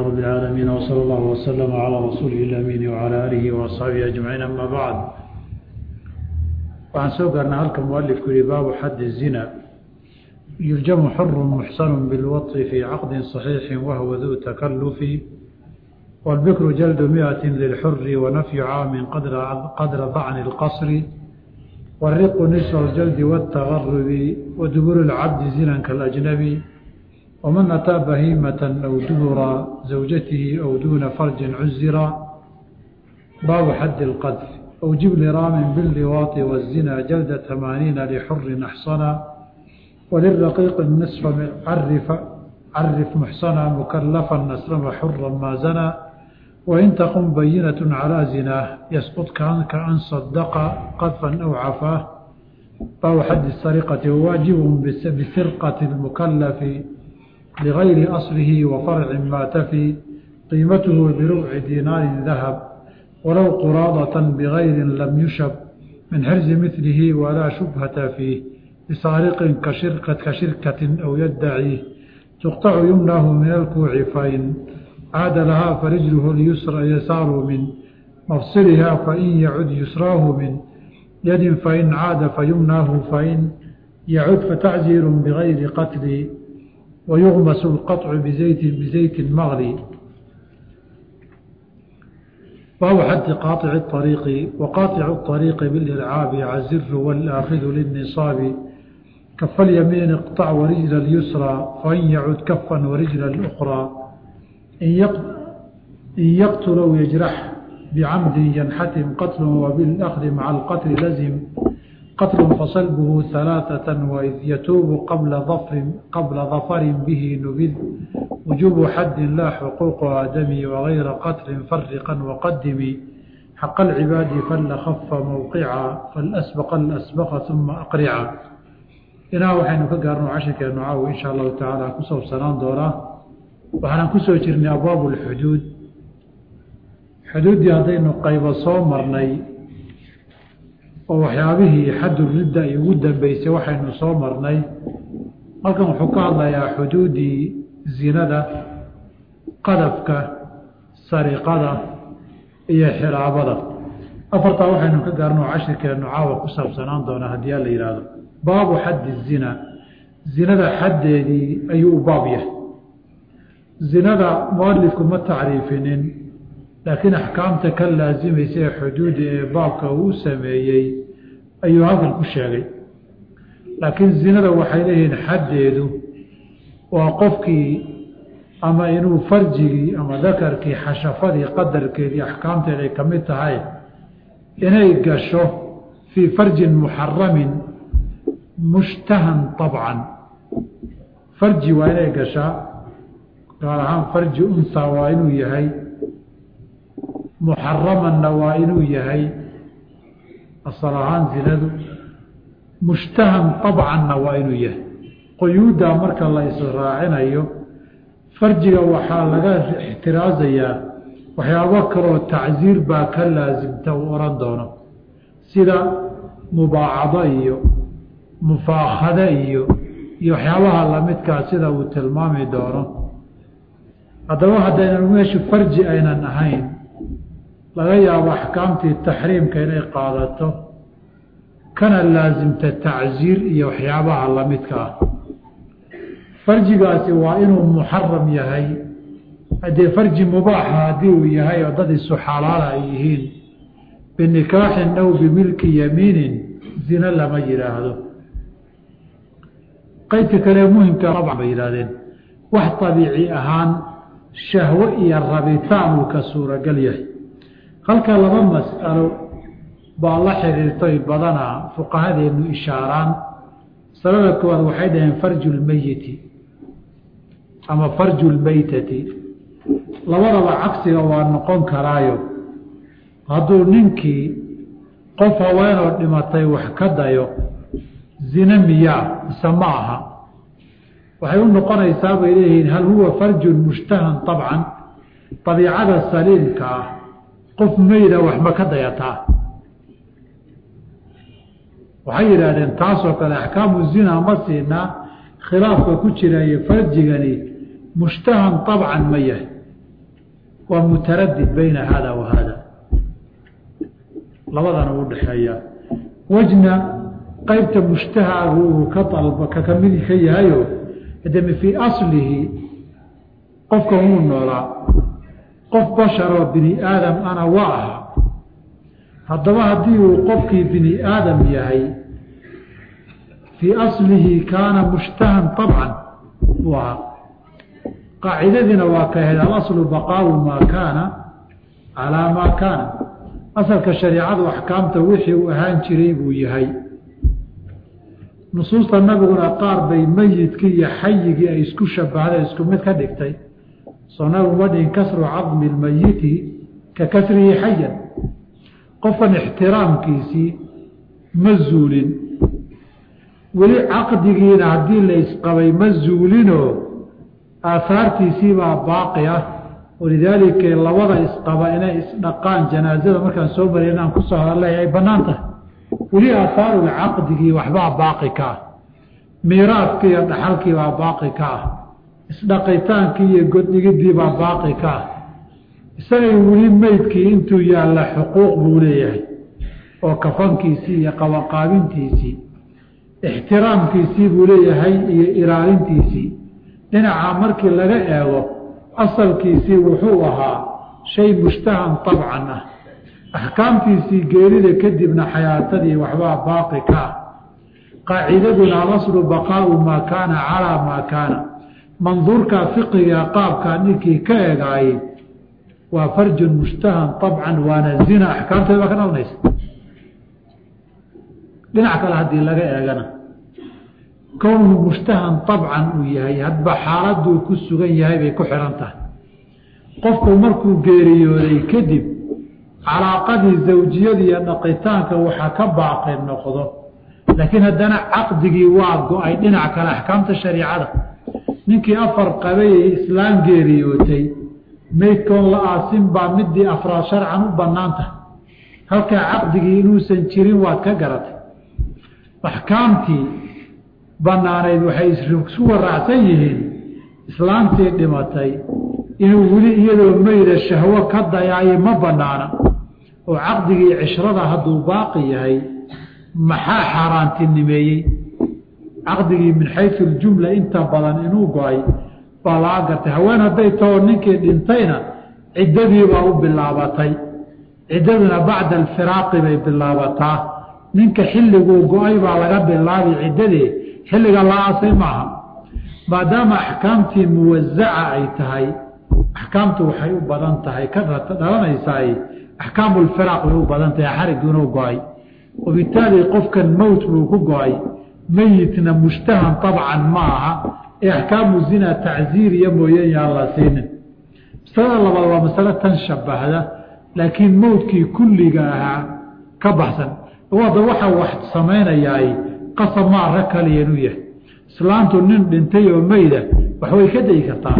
رب العالمين وصلى الله وسلم على رسوله الأمين وعلى آله وأصحابه أجمعين أما بعد وعن سوقنا هلك مؤلف كل باب حد الزنا يرجم حر محسن بالوطء في عقد صحيح وهو ذو تكلف والبكر جلد مئة للحر ونفي عام قدر قدر ضعن القصر والرق نصف الجلد والتغرب ودبر العبد زنا كالأجنبي ومن أتى بهيمة أو دبر زوجته أو دون فرج عزرا باب حد القذف أو جبل رام باللواط والزنا جلد ثمانين لحر أحصنا وللرقيق النصف عرف عرف محصنا مكلفا أسلم حرا ما زنى وإن تقم بينة على زناه يسقط كان كأن صدق قذفا أو عفاه فهو حد السرقة واجب بسرقة المكلف لغير أصله وفرع ما تفي قيمته بربع دينار ذهب ولو قراضة بغير لم يشب من حرز مثله ولا شبهة فيه لسارق كشركة, كشركة أو يدعيه تقطع يمناه من الكوع فإن عاد لها فرجله اليسرى يسار من مفصلها فإن يعد يسراه من يد فإن عاد فيمناه فإن يعد فتعزير بغير قتل ويغمس القطع بزيت بزيت مغلي وهو حد قاطع الطريق وقاطع الطريق بالإلعاب عزر والآخذ للنصاب كف اليمين اقطع ورجل اليسرى فإن يعد كفا ورجل الأخرى إن يقتل أو يجرح بعمد ينحتم قتل وبالأخذ مع القتل لزم قتل فصلبه ثلاثة وإذ يتوب قبل ظفر قبل ظفر به نبذ وجوب حد لا حقوق آدمي وغير قتل فرقا وقدمي حق العباد فلخف موقعا فالأسبق الأسبق ثم أقرعا إنا وحين كقارن عشك نعاو إن شاء الله تعالى كسو سنان دورا وحنا كسو جرني أبواب الحدود حدود هذين قيب صومرني oo waxyaabihii xaddu ridda ay ugu dambeysay waxaynu soo marnay halkan wuxuu ka hadlayaa xuduuddii zinada qadafka sariqada iyo xiraabada afartaa waxaynu ka gaarno cashirkeennu caawa ku saabsanaan doonaa haddii a la yidhaahdo baabu xaddi zina zinada xaddeedii ayuu u baab yahay zinada mualifku ma tacriifinin laakiin axkaamta ka laasimaysa ee xuduudi ee baabka uu sameeyey ayuu halkan ku sheegay laakiin zinada waxay leeyihiin xaddeedu waa qofkii ama inuu farjigii ama dakarkii xashafadii qadarkeedii axkaamteed ay ka mid tahay inay gasho fii farjin muxaramin mushtahan طabcan farji waa inay gashaa gaar ahaan farji unha waa inuu yahay muxaramanna waa inuu yahay asal ahaan zinadu mushtahan abcanna waa inuu yahay quyuuddaa marka la israacinayo farjiga waxaa laga ixtiraasayaa waxyaabo kaloo tacsiir baa ka laasimta uu odhan doono sida mubaacado iyo mufaakhade iyo iyo waxyaabaha lamidkaa sida uu tilmaami doono haddaba haddaynan meeshu farji aynan ahayn laga yaabo axkaamtii taxriimka inay qaadato kana laasimta tacsiir iyo waxyaabaha lamidka ah farjigaasi waa inuu muxaram yahay haddee farji mubaaxa haddii uu yahay oo dad isu xalaala ay yihiin binikaaxin aw bimilki yamiinin zina lama yidhaahdo qaydka kale muhimka abcan bay yidhahdeen wax abiici ahaan shahwo iyo rabitaan uu ka suuragal yahay halka laba mas'alo baa la xiriirtay badanaa fuqahadeenu ishaaraan masalada koowaad waxay dhaheen farju lmeyiti ama farju lmeytati labadaba cagsiga waa noqon karaayo hadduu ninkii qof haweenoo dhimatay wax ka dayo zina miyaa mise ma aha waxay u noqonaysaa bay leeyihiin hal huwa farjun mushtahan abcan abiicada saliimka ah qof meyda wax ma ka dayataa waxay yidhaahdeen taasoo kale axkaamu zina ma siinaa khilaafka ku jirayo farjigani mushtahan abcan ma yahay waa mutaradid bayna hada wa hada labadana u dhexeeya wejna qaybta mushtahaagu uu ka dalba kaka mid ka yahayo hademe fii aslihi qofka wuu noolaa qof basharoo bini aadam ana waa aha haddaba haddii uu qofkii bini aadam yahay fii aslihi kaana mushtahan abcan buu ahaa qaacidadiina waa ka ahayd alaslu baqaau maa kaana calaa maa kaana asalka shariicadu axkaamta wixii uu ahaan jiray buu yahay nusuusta nabiguna qaar bay meyidkii iyo xayigii ay isku shabahday isku mid ka dhigtay soo nabigu ma dhihin kasru cadmi lmeyiti ka kasrihi xayan qofkan ixtiraamkiisii ma zuulin weli caqdigiina haddii la isqabay ma zuulinoo aahaartiisiibaa baaqi ah walidaalika labada isqaba inay isdhaqaan janaazada markaan soo maray inaan kusoo hadalay ay bannaan tahay weli aahaaruga caqdigii waxbaa baaqi ka ah miiraadkii iyo dhaxalkii baa baaqi ka ah isdhaqitaankii iyo goddhigidii baa baaqi ka ah isagay weli meydkii intuu yaalla xuquuq buu leeyahay oo kafankiisii iyo qabaqaabintiisii ixtiraamkiisii buu leeyahay iyo ilaalintiisii dhinacaa markii laga eego asalkiisii wuxuu ahaa shay mushtahan tabcan ah axkaamtiisii geerida kadibna xayaatadii waxbaa baaqi ka ah qaacidaduna alaslu baqaau maa kaana calaa maa kaana manduurkaa fiqiga qaabkaa ninkii ka egaayey waa farjun mushtahan abcan waana zina axkaamteeda baa ka dhalanaysa dhinac kale haddii laga eegana kownu mushtahan abcan uu yahay hadba xaaladuu ku sugan yahay bay ku xihan tahay qofku markuu geeriyooday kadib calaaqadii zawjiyada iyo dhaqitaanka waxaa ka baaqi noqdo laakiin haddana caqdigii waa go-ay dhinac kale axkaamta shariicada ninkii afar qabayay islaam geeriyootay meydkoon la aasin baa midii afraad sharcan u bannaan tahay halkaa caqdigii inuusan jirin waad ka garatay axkaamtii bannaanayd waxay isu waraacsan yihiin islaamtii dhimatay inuu weli iyadoo meyda shahwo ka dayaayo ma bannaana oo caqdigii cishrada hadduu baaqi yahay maxaa xaaraantinimeeyey caqdigii min xayu ljumla inta badan inuu go-ay baa laga gartay haween hadday tahoo ninkii dhintayna ciddadiibaa u bilaabatay ciddaduna bacda alfiraaqi bay bilaabataa ninka xilliguu go-ay baa laga bilaabi ciddadii xilliga la aasay maaha maadaama axkaamtii muwasaca ay tahay axkaamtu waxay u badan tahay ka dhalanaysaay axkaamu lfiraaq way u badan tahay xarigii inuu go-ay wabitaali qofkan mowt buu ku go-ay meyitna mushtahan abcan ma aha ee axkaamu zina tacziiriya mooyeen yaan la siinin masalada labaad waa masalo tan shabahda laakiin mowtkii kulliga ahaa ka baxsan wada waxa wax samaynayaay qasab maa rag kaliya inuu yahay islaantu nin dhintay oo meyda wax way ka dayi kartaa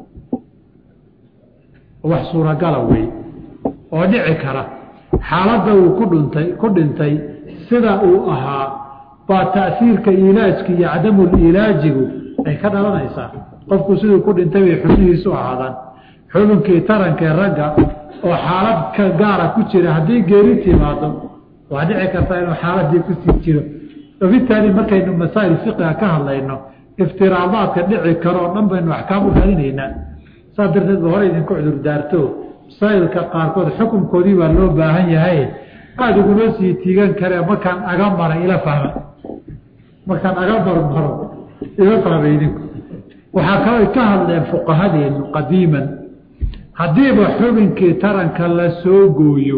wax suuragala wey oo dhici kara xaaladda uu ku dhintay ku dhintay sida uu ahaa baa ta'siirka ilaajka iyo cadamuliilaajigu ay ka dhalanaysaa qofku siduu ku dhintay bay xubnihiisu ahaadaan xubinkii tarankee ragga oo xaalad ka gaara ku jira haddii geeri timaado waa dhici kartaa inuu xaaladii kusii jiro wabitaali markaynu masaa'il fiqiga ka hadlayno iftiraadaadka dhici karo oo dhan baynu axkaam u radinaynaa saas darteed ba hore idinku cudur daarto masaa'ilka qaarkood xukunkoodii baa loo baahan yahay aada iguma sii tiigan karee markaan aga mara ila fahma markaan aga marmaro ila fahma idinku waxaa kaloo ka hadleen fuqahadeenu qadiiman haddiiba xubinkii taranka la soo gooyo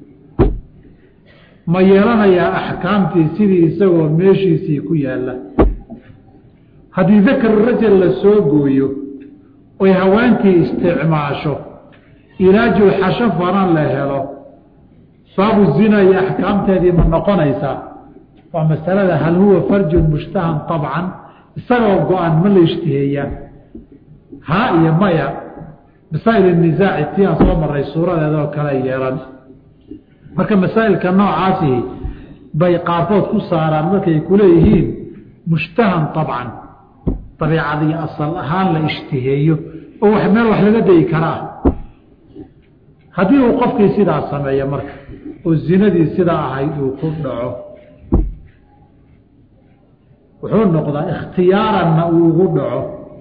ma yeelanayaa axkaamtii sidii isagoo meeshiisii ku yaalla haddii dakar rajal la soo gooyo oy haweentii isticmaasho ilaajul xasho faran la helo baabu zina iyo axkaamteedii ma noqonaysaa waa masalada hal huwa farjun mushtahan abcan isagoo go-an ma la ishtiheeyaa haa iyo maya masaa'il nisaaci tii aan soo maray suuradeedoo kale yeelan marka masaa'ilka noocaasi bay qaarkood ku saaraan markay kuleeyihiin mushtahan abcan dabiicadii asal ahaan la ishtiheeyo oo wax meel wax laga dayi karaa haddii uu qofkii sidaa sameeyo marka oo zinadii sidaa ahayd uu ku dhaco wuxuu noqdaa ikhtiyaaranna uu ugu dhaco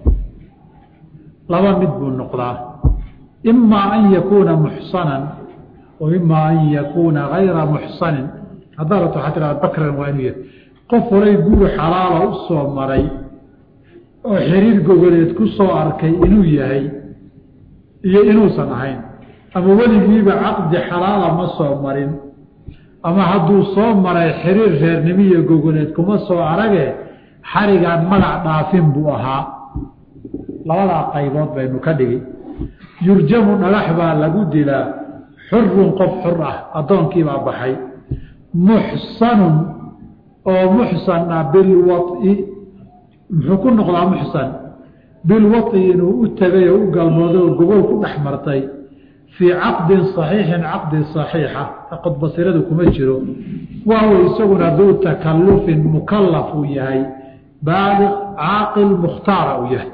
laba mid buu noqdaa imaa an yakuuna muxsanan wa imaa an yakuuna gayra muxsanin haddaa rabto waxaa tiraa bakran waa inuu yahay qof horay guur xalaala u soo maray oo xiriir gogoleed ku soo arkay inuu yahay iyo inuusan ahayn ama weligiiba caqdi xalaala ma soo marin ama hadduu soo maray xiriir reernimiyo gogoleed kuma soo arage xarigaan magac dhaafin buu ahaa labadaa qaybood baynu ka dhigi yurjamu dhagax baa lagu dilaa xurun qof xur ah addoonkiibaa baxay muxsanun oo muxsan ah bilwai muxuu ku noqdaa muxsan bilwai inuu u tegay oo u galmooday oo gogol ku dhex martay fii caqdin saxiixin caqdi saxiixa qodbasiradu kuma jiro waawa isaguna duu takallufin mukallaf uu yahay baaliq caaqil mukhtaara uu yahay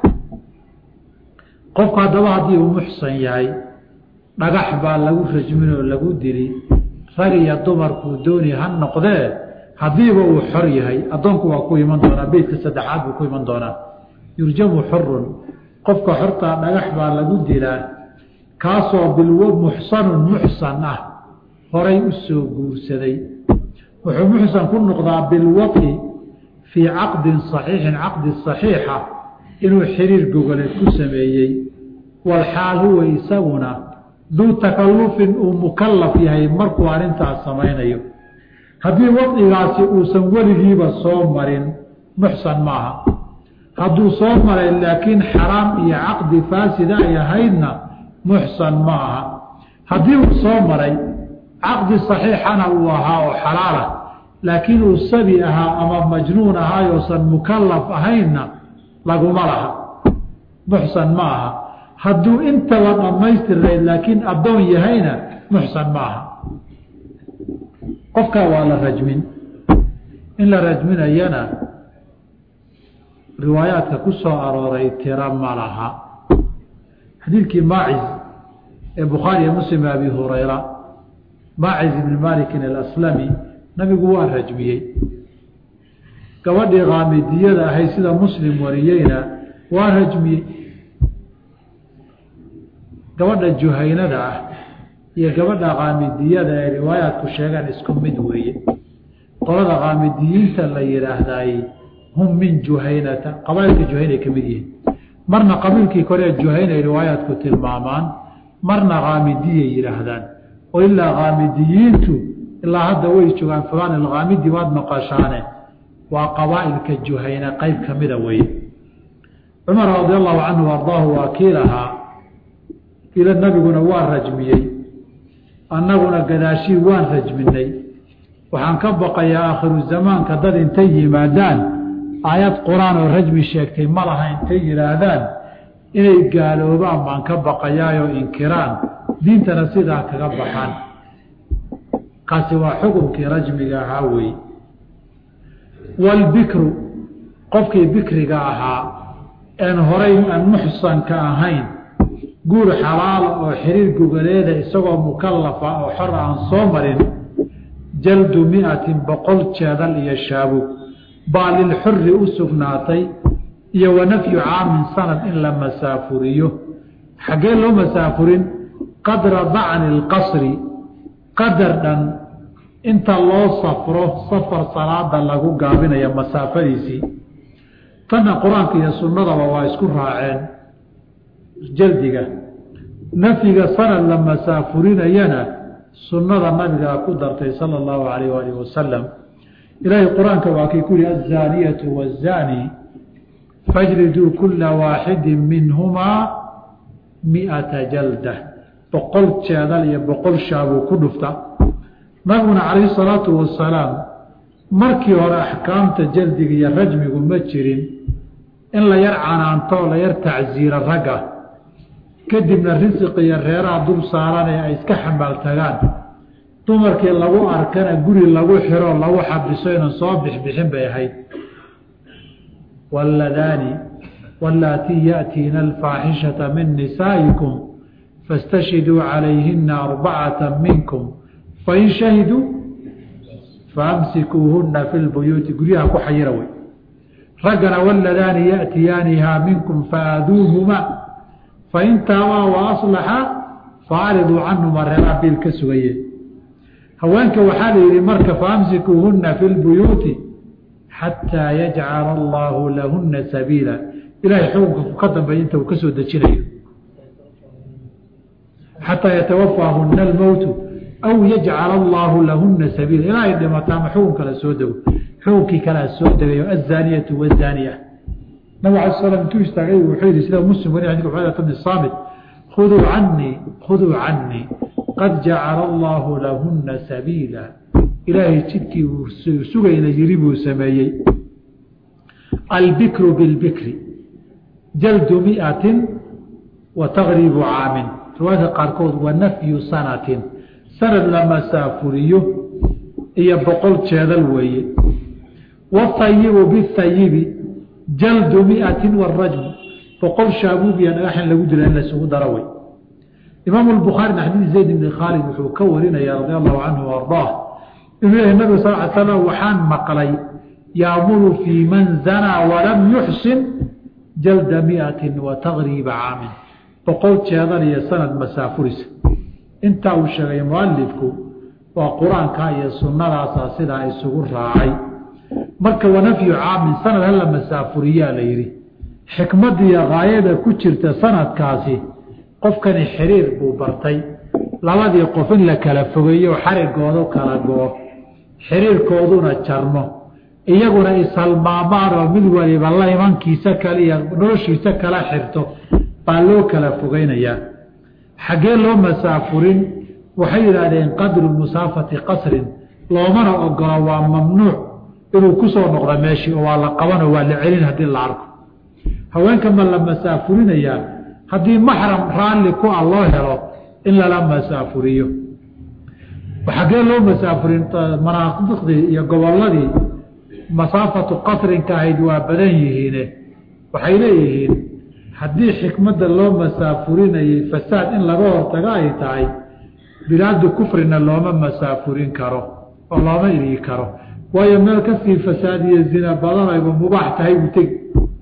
qofku haddaba haddii uu muxsan yahay dhagax baa lagu rajmin oo lagu dili rag iyo dumarkuu dooni ha noqdee haddiiba uu xor yahay addoonku waa ku iman doonaa beytka saddexaad buu ku iman doonaa yurjamu xurun qofka xortaa dhagax baa lagu dilaa kaasoo bilw muxsanun muxsan ah horay u soo guursaday wuxuu muxsan ku noqdaa bilwaqi fii caqdin saxiixin caqdi saxiixa inuu xiriir gogoleed ku sameeyey walxaal huwa isaguna duu takallufin uu mukallaf yahay markuu arrintaas samaynayo haddii wadigaasi uusan weligiiba soo marin muxsan maaha hadduu soo maray laakiin xaraam iyo caqdi faasida ay ahaydna muxsan ma aha haddii uu soo maray caqdi saxiixana uu ahaa oo xalaala laakiin uu sabi ahaa ama majnuun ahaayoosan mukallaf ahaynna laguma laha muxsan ma aha hadduu intaba dhammaystirnayd laakiin addoon yahayna muxsan ma aha qofkaa waa la rajmin in la rajminayana riwaayaadka ku soo arooray tira ma laha xadiidkii maaciz ee bukhaari iyo muslim abi hurayra maaciz ibni malikin alaslami nabigu waa rajmiyey gabadhii kaamidiyada ahayd sida muslim wariyeyna waa rajmiyey gabadha juhaynada ah iyo gabadha kaamidiyada ay riwaayaadku sheegaan isku mid weeye qolada kaamidiyiinta la yidhaahdaay hum min juhaynata qabailka juhaynay ka mid yihiin marna qabiilkii koree juhaynay riwaayaadku tilmaamaan marna kaamidiyay yidhaahdaan oo ilaa kaamidiyiintu ilaa hadda way joogaan fulaan alkaamidi waad maqashaane waa qabaa'ilka juhayna qayb ka mida weeye cumar radi allahu canhu ardaahu waa kii lahaa ila nabiguna waa rajmiyey annaguna gadaashii waan rajminay waxaan ka baqayaa aakhiru zamaanka dad intay yimaadaan aayad qur-aan oo rajmi sheegtay ma laha intay yidhaahdaan inay gaaloobaan baan ka baqayaayoo inkiraan diintana sidaa kaga baxaan kaasi waa xukunkii rajmiga ahaa weeye waalbikru qofkii bikriga ahaa een horay aan muxsanka ahayn guur xalaala oo xiriir gogaleeda isagoo mukallafa oo xor aan soo marin jaldu miatin boqol jeedal iyo shaabug baa lilxuri u sugnaatay iyo wa nafyu caamin sanad in la masaafuriyo xaggee loo masaafurin qadra dacni lqasri qadar dhan inta loo safro safar salaada lagu gaabinaya masaafadiisii tanna qur-aanka iyo sunnadaba waa isku raaceen jaldiga nafyiga sanad la masaafurinayana sunnada nabigaa ku dartay sala allahu alayh waalih wasalam ilaahay qur-aanka waa kii ku yihi azaaniyatu wazaani fajriduu kula waaxidin minhumaa miata jalda boqol jeedal iyo boqol shaabuu ku dhufta nabiguna calayhi salaatu wasalaam markii hore axkaamta jaldiga iyo rajmigu ma jirin in la yar canaanto la yar tacsiira ragga kadibna risiq iyo reeraha dul saaranee ay iska xambaal tagaan dumarkii lagu arkana guri lagu xiro lagu xabiso inan soo bixbixin bay ahayd walladaani wallaatii yaأtiina alfaaxishata min nisaa'ikum fastashhiduu calayhina arbacata minkum fain shahiduu faamsikuuhuna fi lbuyuuti guryaha ku xayira wey raggana waladaani yaأtiyaanihaa minkum faaaduuhumaa fain taabaa waaصlaxa faacriduu canhuma reeraa biil ka sugaye haweenka waxaa la yidhi marka faamsikuuhuna fi lbuyuuti xataa yajcala allaahu lahuna sabiila ilahay xukunka ka dambeeya inta uu ka soo dejinayo xataa yatawafaahuna almowtu aw yajcala allaahu lahuna sabiila ilaa ay dhimato ama xukun kale soo dego xukunkii kalea soo degayo azaaniyatu wazaaniya nabig ala slam intuu istaagay wuxuu yihi sida muslim wari xadika cubadata bni saamit khuduu canii khuduu canii qad jacala allaahu lahuna sabiila ilaahay jidkii uu sugayna yiri buu sameeyey albikru bilbikri jaldu miatin wa taqribu caamin riwaayadka qaarkood wa nafyu sanatin sanad la masaafuriyo iyo boqol jeedal weeye watayibu bihayibi jaldu miatin warajmu boqol shaabuub iyo dhagaxin lagu dila in laysugu daro wey imaamu lbukhaarina xadiid zayd ibni khaalid wuxuu ka warinaya radi allahu canhu ardaah inuu yahay nabig sal l slam waxaan maqlay yaamuru fii man zanaa walam yuxsin jalda miatin wa taqriiba caamin boqol jeedan iyo sanad masaafurisa intaa uu sheegay mualifku waa qur-aanka iyo sunnadaasa sidaa isugu raacay marka wanafyu caamin sanad hala masaafuriyaa la yidhi xikmadiiyo haayada ku jirta sanadkaasi qofkani xiriir buu bartay labadii qof in la kala fogeeyo xarigoodu kala goo xiriirkooduna jarmo iyaguna ishalmaamaan oo mid waliba la imankiisa kale iyo noloshiisa kala xirto baa loo kala fogeynayaa xaggee loo masaafurin waxay yidhaahdeen qadru musaafati qasrin loomana ogolo waa mamnuuc inuu ku soo noqdo meeshii oo waa la qabanoo waa la celin haddii la arko haweenka ma la masaafurinayaa haddii maxram raalli ku a loo helo in lala masaafuriyo xaggee loo masaafurin manaadiqdii iyo gobolladii masaafatu qasrinka ahayd waa badan yihiine waxay leeyihiin haddii xikmadda loo masaafurinayay fasaad in laga hortago ay tahay bilaadu kufrina looma masaafurin karo oo looma iri karo waayo meel kasii fasaad iyo zina badanayba mubaax tahay buu tegi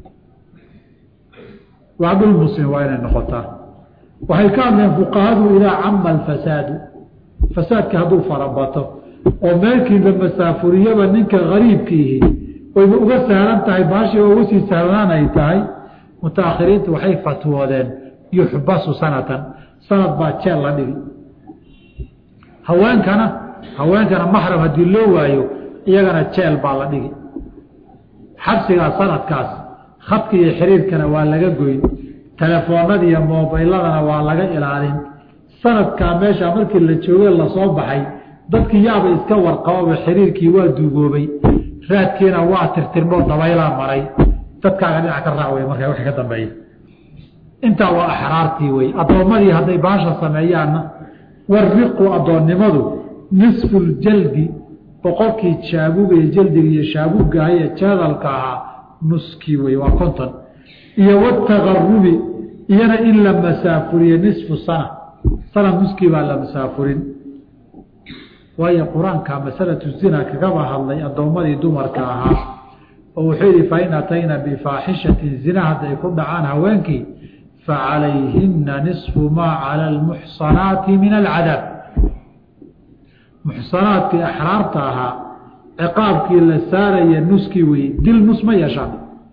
waa dhul muslim waa inay noqotaa waxay ka hadleen fuqahadu idaa cama alfasaadu fasaadka hadduu farabato oo meelkii la masaafuriyaba ninka gariibkiihi wayba uga sahlan tahay baashii uga sii sahlanaan ay tahay mutaakhiriintu waxay fatwoodeen yuxbasu sanatan sanad baa jeel la dhigi haweenkana haweenkana maxram haddii loo waayo iyagana jeel baa la dhigi xabsigaa sanadkaas khadka iyo xiriirkana waa laga goyn telefoonada iyo mobayladana waa laga ilaalin sanadkaa meesha markii la joogay lasoo baxay dadkii yaaba iska warqababa xiriirkii waa duugoobay raadkiina waa tirtirmoo dabaylaa maray dadkaaga dhinac ka raac wey markaa wixii ka dambeeya intaa waa axraartii wey addoommadii hadday baasha sameeyaanna wariqu addoonnimadu nisfu ljaldi boqolkii jaabuga iyo jaldiga iyo shaabugaha iyo jeedalka ahaa nuskii wey waa konton iyo wataqarubi iyana in la masaafuriye nisfu sana sana nuskii baa la masaafurin waayo qur-aanka masalatu zina kagaba hadlay addoommadii dumarka ahaa oo wuxuu yihi fain atayna bifaaxishatin zina hadday ku dhacaan haweenkii facalayhina nisfu maa cala almuxsanaati min alcadaab muxsanaadkii axraarta ahaa ciqaabkii la saaraya nuskii weye dil nus ma yeeshaan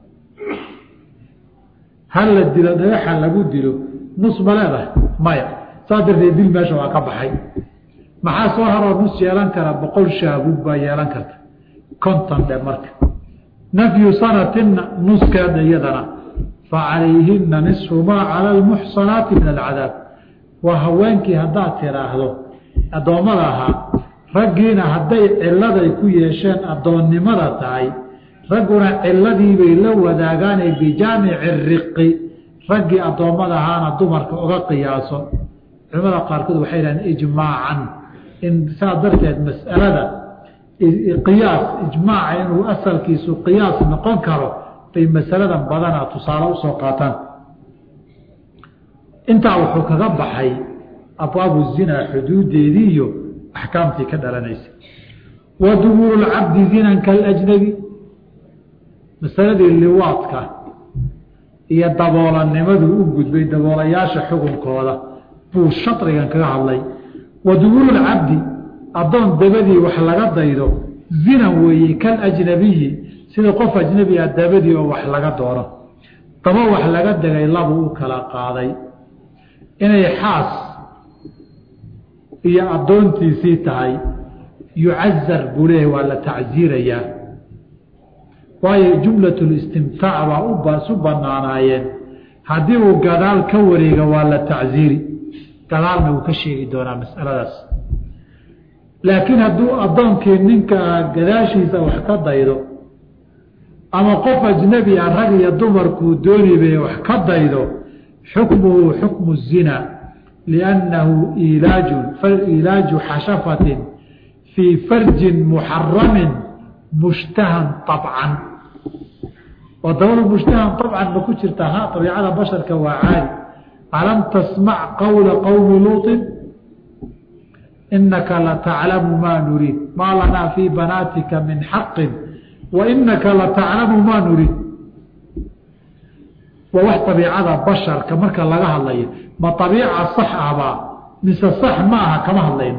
hal la dilo dhagaxa lagu dilo nus ma leedahay maya saas darteed dil meesha waa ka baxay maxaa soo haroo nus yeelan kara boqol shaabuug baa yeelan karta konton dhe marka nafyu sanatina nuskeeda iyadana fa calayhina nisfu maa cala almuxsanaati min alcadaab waa haweenkii haddaad tidhaahdo addoommada ahaa raggiina hadday cilladay ku yeesheen addoonnimada tahay ragguna ciladiibay la wadaagaanay bijaamici riqi raggii addoommada ahaana dumarka uga qiyaaso culimada qaarkood waxay dhahdeen ijmaacan in saas darteed mas'alada qiyaas ijmaaca inuu asalkiisu qiyaas noqon karo bay masaladan badanaa tusaale usoo qaataan intaa wuxuu kaga baxay abwaabu zinaa xuduudeedii iyo axkaamtii ka dhalanaysa wa dubuuru lcabdi zinan kalajnabi masaladii liwaadka iyo daboolanimadu u gudbay daboolayaasha xukunkooda buu sharigan kaga hadlay wa dubuuru lcabdi addoon dabadii wax laga daydo zinan weeye kalajnabiyi sida qof ajnabi ah dabadii oo wax laga doono daba wax laga degay labuu u kala qaaday inay xaas iyo addoontiisii tahay yucazar buu leeyahy waa la tacsiirayaa waayo jumlatulistimtaac baa ubaasu banaanaayeen haddii uu gadaal ka wareega waa la tacsiiri gadaalna wuu ka sheegi doonaa masaladaas laakiin hadduu addoonkii ninka gadaashiisa wax ka daydo ama qof ajnabi ah rag iyo dumarkuu doonibay wax ka daydo xukmuhu xukmu zina liannahu ilaaju ilaaju xashafatin fii farjin muxaramin mushtahan abcan oo dabada mushtahan abcan ma ku jirta ha abiicada basharka waa caadi alam tasmac qawla qowmi luuطin inaka lataclamu maa nuriid maa lanaa fii banaatika min xaqin wa inaka lataclamu maa nuriid waa wax abiicada basharka marka laga hadlayo ma abiica sax ahbaa mise sax ma aha kama hadlayno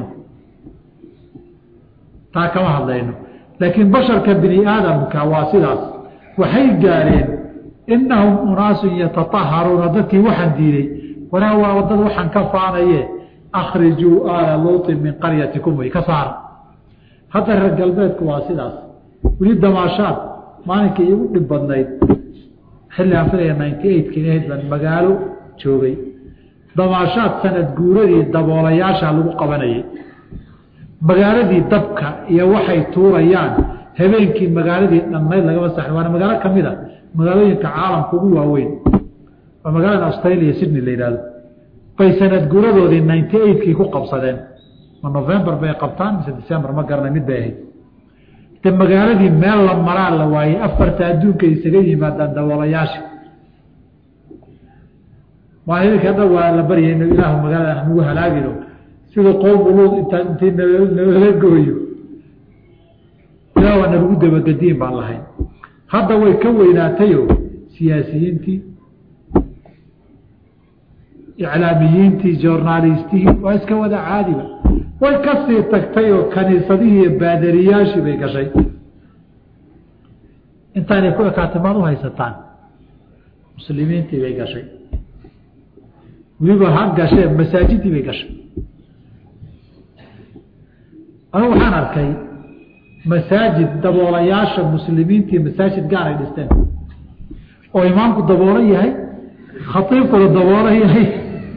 taa kama hadlayno laakiin basharka bini aadamka waa sidaas waxay gaareen inahum unaasun yataaharuuna dadkii waxaan diiday wanaa waa dad waxaan ka faanaye akhrijuu aala luuطin min qaryatikum way ka saara hadda reer galbeedku waa sidaas weli damaashaad maalinkii igu dhib badnayd xilli aan filaya ninety eight-ki ahayd baan magaalo joogay damaashaad sanad guuradii daboolayaasha lagu qabanayay magaaladii dabka iyo waxay tuurayaan habeenkii magaaladii dhammayd lagama saxin waana magaalo ka mid a magaalooyinka caalamka ugu waaweyn waa magaalada australia sydney la yidhahdo bay sanad guuradoodii ninety eight-kii ku qabsadeen ma november bay qabtaan mise december ma garanay mid bay ahayd de magaaladii meel la maraa la waayey afarta adduunka isaga yimaadaan daboolayaasha maalinka dhan waa la baryay inu ilaahu magaalada hanagu halaagino sida qowmu luud intaa intii nala gooyo ilaah waa nalagu dabagediin baan lahayn hadda way ka weynaatayo siyaasiyiintii iclaamiyiintii journaalistihii waa iska wada caadiba way kasii tagtay oo kaniisadihii iyo baadariyaashii bay gashay intaanay ku ekaatay maad u haysataan muslimiintii bay gashay weliba ha gashee masaajidii bay gashay anigu waxaan arkay masaajid daboolayaasha muslimiintii masaajid gaar ay dhisteen oo imaamku daboolo yahay khaiibkuna daboolo yahay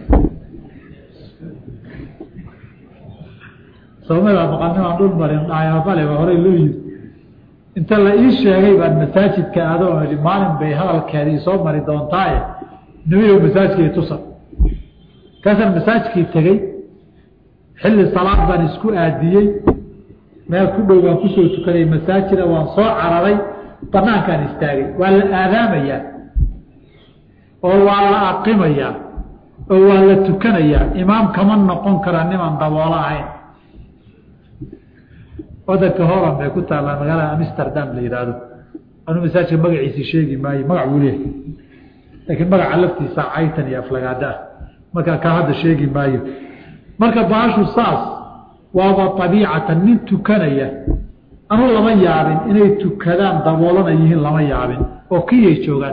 soomada maqanimaan dhul marin dhaayabale baa horey loo yiri inta la ii sheegay baan masaajidka adoo i maalin bay hadalkeeda isoo mari doontaaye nabigo masaajidkii tusa kaasaan masaajidkii tegey xilli salaad baan isku aadiyey meel ku dhow baan kusoo tukaday masaajida waan soo cararay banaankaan istaagay waa la aadaamayaa oo waa la aqimayaa oo waa la tukanayaa imaam kama noqon kara niman daboolo ahayn wadanka horan bay ku taallaa magaalada amsterdam la yidhaahdo anuu masaajidka magaciisi sheegi maayo magac buu leehay laakiin magaca laftiisa caytan iyo aflagaada ah markaa kaa hadda sheegi maayo marka baashu saas waaba abiicatan nin tukanaya anu lama yaabin inay tukadaan daboolana yihiin lama yaabin oo kiyay joogaan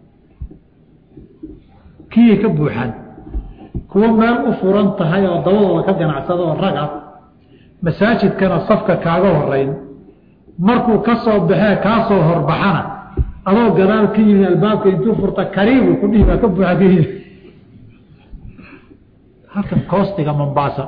kiyay ka buuxaan kuwo meel u furan tahay oo dabadooda ka ganacsada oo rag ah masaajidkana safka kaaga horeyn markuu ka soo baxee kaa soo horbaxana adoo gadaal ka yimi albaabka intuu furta kariibu ku dhihi baa ka buuxa ka yimi halkan koostiga mombaasa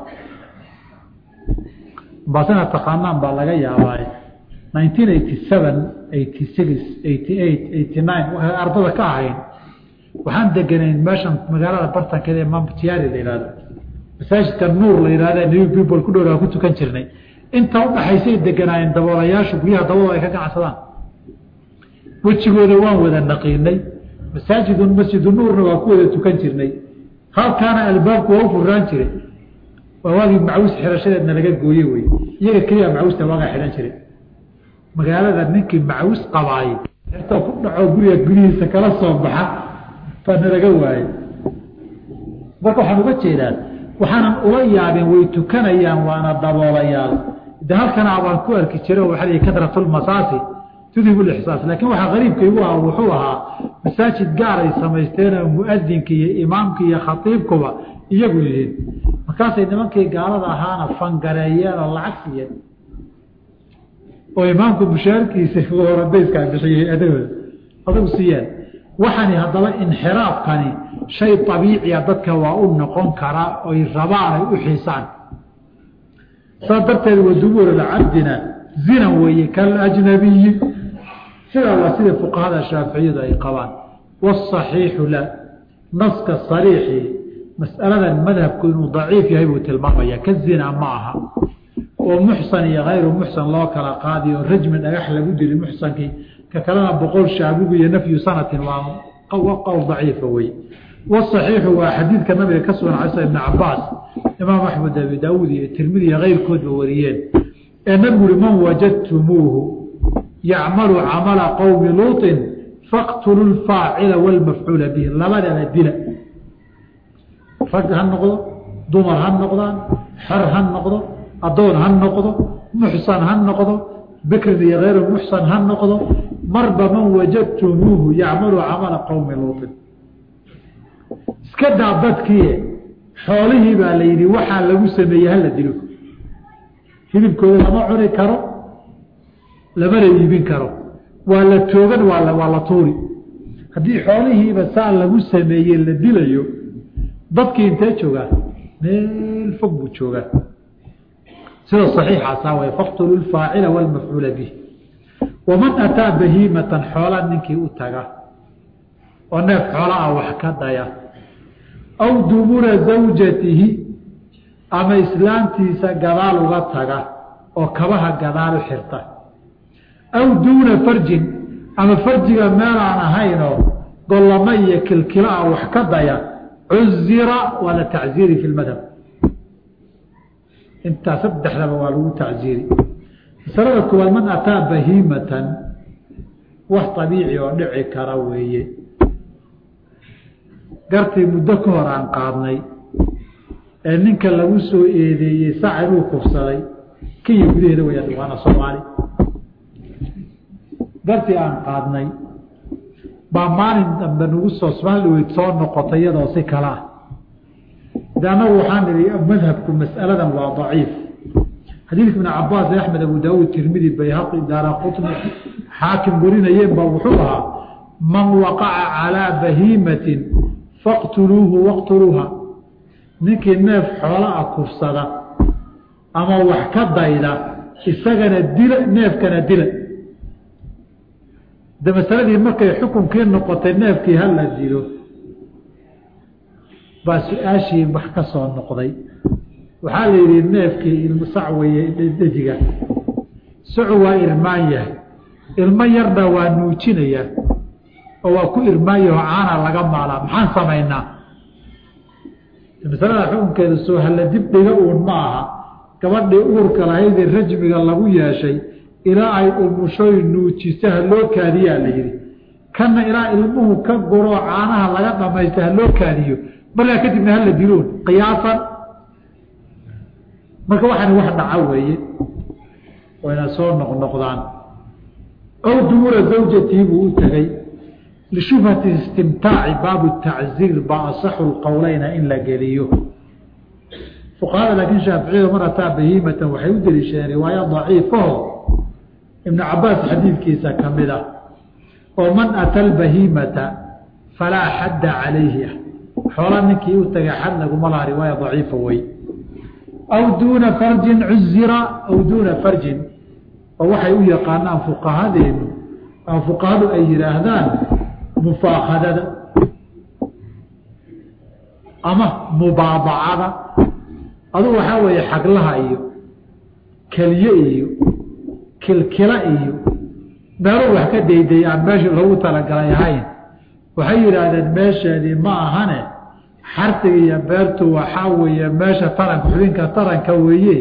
mombaasana taqaanaan baa laga yaabaa nineteen eighty seven eighty six eighty eight eighty nine waxay ardada ka ahayn waxaan deganayn meeshan magaalada bartankeeda ee mamtiari la yihahdo masaajidka nuur la yihahda new people ku dhowraa ku tukan jirnay inta udhaxaysay deganaayeen daboolayaashu guryaha dabadooda ay ka ganacsadaan wejigooda waan wada naqiinay masaajidu masjidu nuurna waa ku wada tukan jirnay halkaana albaabku waa u furaan jiray waa waagii macawis xirashadeedna laga gooye wey iyaga keliya macawista waagaa xidhan jiray magaalada ninkii macawis qabaay xirtoo ku dhaco guriga gudihiisa kala soo baxa baana laga waayey marka waxaan uga jeedaan waxaanan ula yaabeen way tukanayaan waana daboolayaal de halkana abaan ku arki jira waxaa lii kadratulmasaasi tudhibu lixsaas laakiin waxaa qariibka igu ah wuxuu ahaa masaajid gaar ay samaysteenoo muadinka iyo imaamka iyo khatiibkuba iyagu yihiin markaasay nimankii gaalada ahaana fangareeyeen oo lacag siiyeen oo imaamku mushaarkiisa horandayskaa bixiyey adagooda adagu siiyeen waxani haddaba inxiraafkani shay abiiciya dadka waa u noqon karaa oy rabaan ay u xiisaan saas darteed wadubuur cabdina zina weeye kalajnabiyi sidaa waa sida fuqahada shaaficiyadu ay qabaan wاصaxiixu la naska sariixi mas'aladan madhabku inuu daciif yahay buu tilmaamaya ka zina ma aha oo muxsan iyo hayru muxsan loo kala qaadiyo rajmi dhagax lagu dili muxsankii ka kalena boqol shaabigu iyo nafyu sanatin waa qowl daciifa wey wاصaxiixu waa xadiidka nabiga ka sugan cisa ibn cabaas imaam axmed abi daawuud iyo tirmidi iyo keyrkoodba wariyeen ee nabigu uri man wajadtumuuhu yacmalu camala qowmi luuطin faqtulu lfaacila wاlmafcuula bihi labadaba dila rag ha noqdo dumar ha noqdaan xer ha noqdo adoon ha noqdo muxsan ha noqdo bikrin iyo hayru muxsan ha noqdo marba man wajadtumuuhu yacmalu camala qowmi luuطin iska daa dadkii xoolihii baa la yidhi waxaa lagu sameeyey hala dilo hilibkooda lama cuni karo lamana iibin karo waa la toogan waa waa la tuuri haddii xoolihiiba saa lagu sameeyey la dilayo dadkii intee joogaa meel fog buu joogaa sida saxiixaasaa way faqtulu lfaacila wاlmafcuula bih waman ataa bahiimatan xoola ninkii u taga oo neef xoola ah wax ka daya aw dubura zawjatihi ama islaamtiisa gadaal uga taga oo kabaha gadaal u xirta aw duuna farjin ama farjiga meelaan ahaynoo gollamo iyo kilkilo ah wax ka daya cuzira waa la tacziiri fi lmadhab intaa saddexdaba waa lagu tacziiri masalada koowaad man ataa bahiimatan wax abiici oo dhici kara weeye gartii muddo ka hor aan qaadnay ee ninka lagu soo eedeeyey sac inuu kufsaday kenya gudaheeda wayaan waana soomaali gartii aan qaadnay baa maalin dambe nagu soo somaaliweyd soo noqotay iyadoo si kale ah de annagu waxaan idhi madhabku mas'aladan waa daciif xadiidka ibn cabaas ee axmed abu daawuud tirmidi bayhaqi daara qutni xaakim warinayeen baa wuxuu ahaa man waqaca calaa bahiimatin faqtuluuhu waqtuluuha ninkii neef xoola a kufsada ama wax ka dayda isagana dila neefkana dila de masaladii markay xukunkii noqotay neefkii hala dilo baa su-aashii wax ka soo noqday waxaa la yidhi neefkii ilmo sac weeye dejiga sacu waa irmaan yahay ilmo yarna waa nuujinayaa oo waa ku irmaanyaho caana laga maalaa maxaan samaynaa masalada xukunkeeda soo halla dib dhiga uun ma aha gabadhii uurka lahaydee rajmiga lagu yeeshay ilaa ay umushoy nuujisa haloo kaadiyaa la yidhi kanna ilaa ilmuhu ka guroo caanaha laga dhamaysta haloo kaadiyo markaa kadibna hala diloon qiyaasan marka waxaani wax dhaca weeye wayna soo noqnoqdaan aw duura zawjatii buu u tegey lishubhati istimtaaci baabu tacziir baa asaxu lqowleyna in la geliyo fuqahada laakiin shaaficiyadu mar ataa bahiimatan waxay u deliishadeen riwaaya daciifaho ibnu cabaas xadiidkiisa ka mid ah oo man ata albahiimata falaa xadda calayhi ah xoola ninkii u tagay xad laguma laha riwaaya daciifa wey aw duuna farjin cuzira aw duuna farjin oo waxay u yaqaanaan fuqahadeenu ama fuqahadu ay yidhaahdaan mufaakadada ama mubaabacada adugu waxaa weeye xaglaha iyo kelye iyo kilkila iyo meelu wax ka dayday aan meeshii lagu talagalay ahayn waxay yidhaahdeen meesheedii ma ahane xartiga iyo beertu waxaa weeye meesha taranka xubinka taranka weeye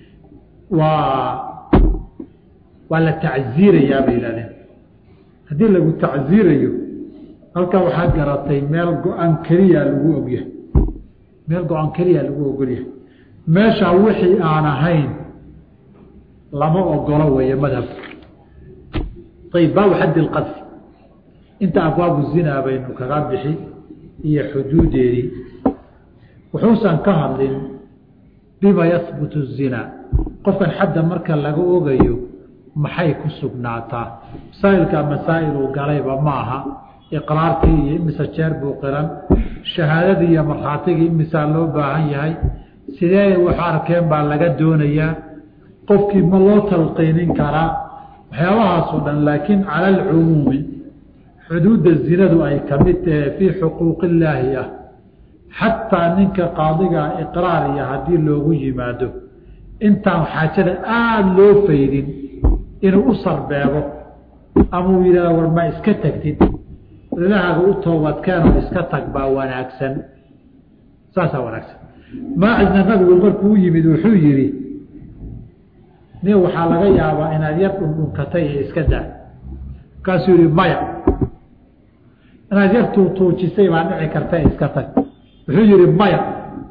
waa waa la tacziirayaa bay yihahdeen haddii lagu tacziirayo halkaa waxaad garatay meel go-aan keliya lagu ogyahay meel go-aan keliya lagu ogolyahay meeshaa wixii aan ahayn lama ogolo weeye madhabka ayb baabu xaddi lqadfi inta abwaabu zinaa baynu kaga bixi iyo xuduudeedii wuxuusan ka hadlin bima yahbutu zinaa qofkan xadda marka laga ogayo maxay ku sugnaataa masaa'ilka masaa'iluu galayba ma aha iqraarkii iyo imise jeer buu qiran shahaadadii iyo markhaatigii imisaa loo baahan yahay sidee wax arkeen baa laga doonayaa qofkii ma loo talqiinin karaa waxyaabahaasoo dhan laakiin cala alcumuumi xuduudda zinadu ay ka mid tahe fii xuquuq illaahi ah xataa ninka qaadigaa iqraar iyo haddii loogu yimaado intaan xaajada aada loo faydin inuu u sarbeebo ama uu yidhahda war ma iska tagtid ilahaaga u toobadkeenoo iska tag baa wanaagsan saasaa wanaagsan maacidna nabigu markuu u yimid wuxuu yidhi nin waxaa laga yaabaa inaad yar dhundhunkatay ee iska daa markaasuu yihi maya inaad yar tuutuujisay baa dhici karta iska tag wuxuu yihi maya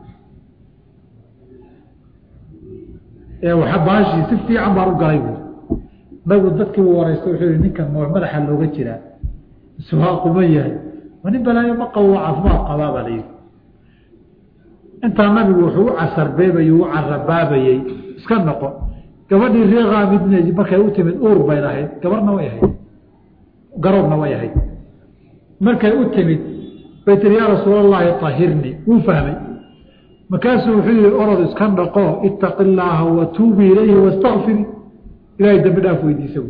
ee waxa baashii si fiican baan u galay buui nabigu dadkii u wareysta wuxuu yihi ninkan ma madaxa looga jiraa iswaaquma yahay ma nin balaayo ma qabo caafimaad qabaa baa layidhi intaa nabigu wuxuu u casarbeebayey u carabaabayey iska noqo gabadhii reeqaamidn markay u timid uur bay lahayd gabarna way ahayd garoobna way ahayd markay u timid bay tiri yaa rasuul allahi ahirnii wuu fahmay markaasuu wuxuu yihi orod iska dhaqo itaqi illaaha watuubi ilayhi wastakfiri ilahay dambi dhaaf weydiisa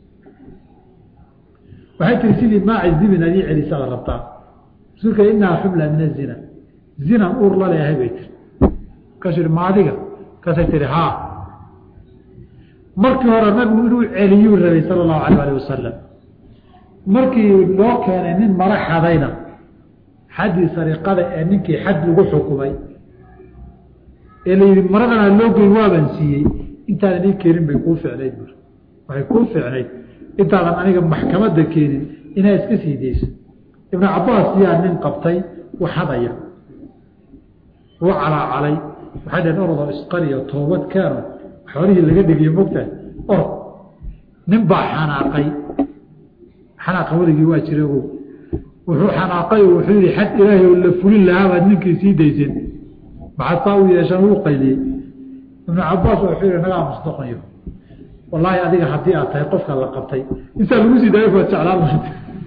waxay tiri sidii maaci zibin adii celisa la rabtaa rasuulka inahaa xubla min azina zinan uur la leeyahay bay tiri markaasuu yihi ma adiga markaasay tihi haa markii hore nabigu inuu celiyuu rabay sala allahu alayh alih wasalam markii loo keenay nin mara xadayna xaddii sariqada ee ninkii xad lagu xukumay ee la yidhi maradana loo geyn waaban siiyey intaadan ii keenin bay kuu ficnayd bur waxay kuu ficnayd intaadan aniga maxkamadda keenin inaa iska sii dayso ibnu cabaas yaa nin qabtay waxadaya uu calaacalay waxay dhaheen orodoo isqariyo toobad keeno xoolihii laga dhigiyo mogtahay orod nin baa xanaaqay xanaaqa weligii waa jira ogow wuxuu xanaaqay oo wuxuu yihi xad ilaahay oo la fulin lahaabaad ninkii sii daysen maxaad saa u yeeshaan wuu qayliyey ibnu cabaas wuxuu yihi nagaa musdaqayo wallaahi adiga haddii aad tahay qofka la qabtay insaa lagu sii daayo baad jeclaan lahayd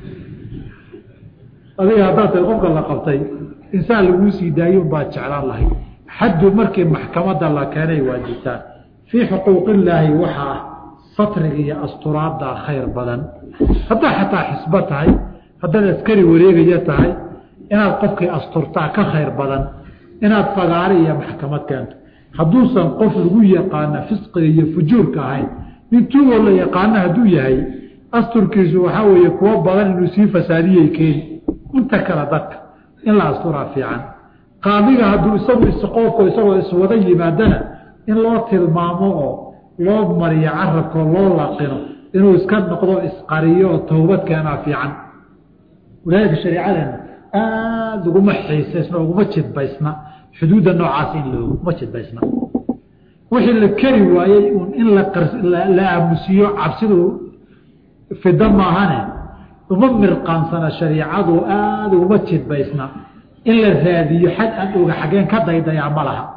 adiga haddaad tahay qofka la qabtay insaan laguu sii daayo baad jeclaan lahayd xaddu markii maxkamadda la keenay waajibtaan fii xuquuqillaahi waxaa ah satriga iyo asturaaddaa khayr badan haddaa xataa xisbo tahay haddaad askari wareegaya tahay inaad qofkii asturtaa ka khayr badan inaad fagaare iyo maxkamad keento hadduusan qof lagu yaqaana fisqiga iyo fujuurka ahayn nin tuugoo la yaqaano hadduu yahay asturkiisu waxaa weeye kuwo badan inuu sii fasaadiyey keeni inta kale dadka in la asturaa fiican qaadiga hadduu isagu isqoofko isagoo iswada yimaadana in loo tilmaamo oo loo mariyo carabkoo loo laqino inuu iska noqdo isqariyo oo towbad keenaa fiican walaalika shareecadeena aada uguma xiisaysna uguma jidbaysna xuduudda noocaas in looguma jidbaysna wixii la keri waayey un in la aamusiyo cabsidu fida maahane uma mirqaansana shariicadu aada uguma jidbaysna in la raadiyo xad aan oga xaggeen ka daydayaa ma laha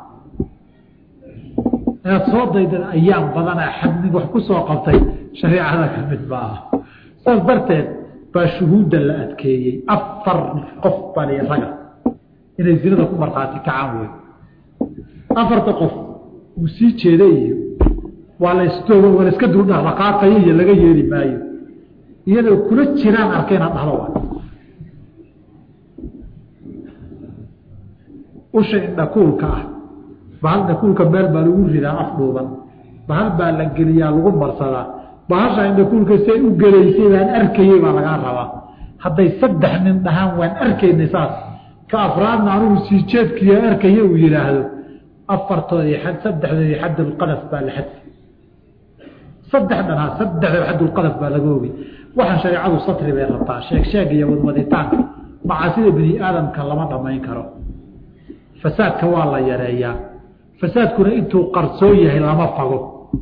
inaad soo daydan ayaam badana xad nin wax ku soo qabtay shariicada ka mid ma aha saas darteed baa shuhuudda la adkeeyey afar qof bali raga inay zinada ku markhaati kacaan wey afarta qof uu sii jeeda iyo waa la istoogo waa la iska duldhaqdhaqaaqayo iyo laga yeeli maayo iyadoo kula jiraan arka inaad dhahdo waa usha indhakuulka ah bahal indhakuulka meel baa lagu ridaa af dhuuban bahal baa la geliyaa lagu marsadaa bahasha indhakuulka say u gelaysay baan arkayey baa lagaa rabaa hadday saddex nin dhahaan waan arkaynay saas ka afraadna anugu sii jeedkiiyo arkaya uu yidhaahdo afartoodii xad saddexdoodii xadulqadaf baa la xadfi saddex dhanaa saddexdooda xadulqadaf baa laga ogi waxaan shareecadu satri bay rabtaa sheeg sheeg iyo wadwaditaanka macaasida bini aadamka lama dhamayn karo fasaadka waa la yareeyaa fasaadkuna intuu qarsoon yahay lama fago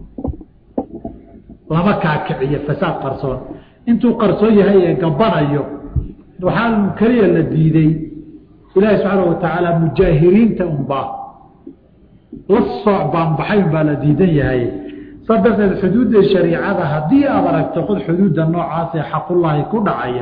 lama kaakiciyo fasaad qarsoon intuu qarsoon yahay ee gabanayo waxaa keliya la diiday ilaahi subxaana watacaala mujaahiriinta unbaa la sooc baanbaxayn baa la diidan yahay saa darteed xuduudda shariicada haddii aad aragto qod xuduudda noocaas ee xaqullaahi ku dhacaya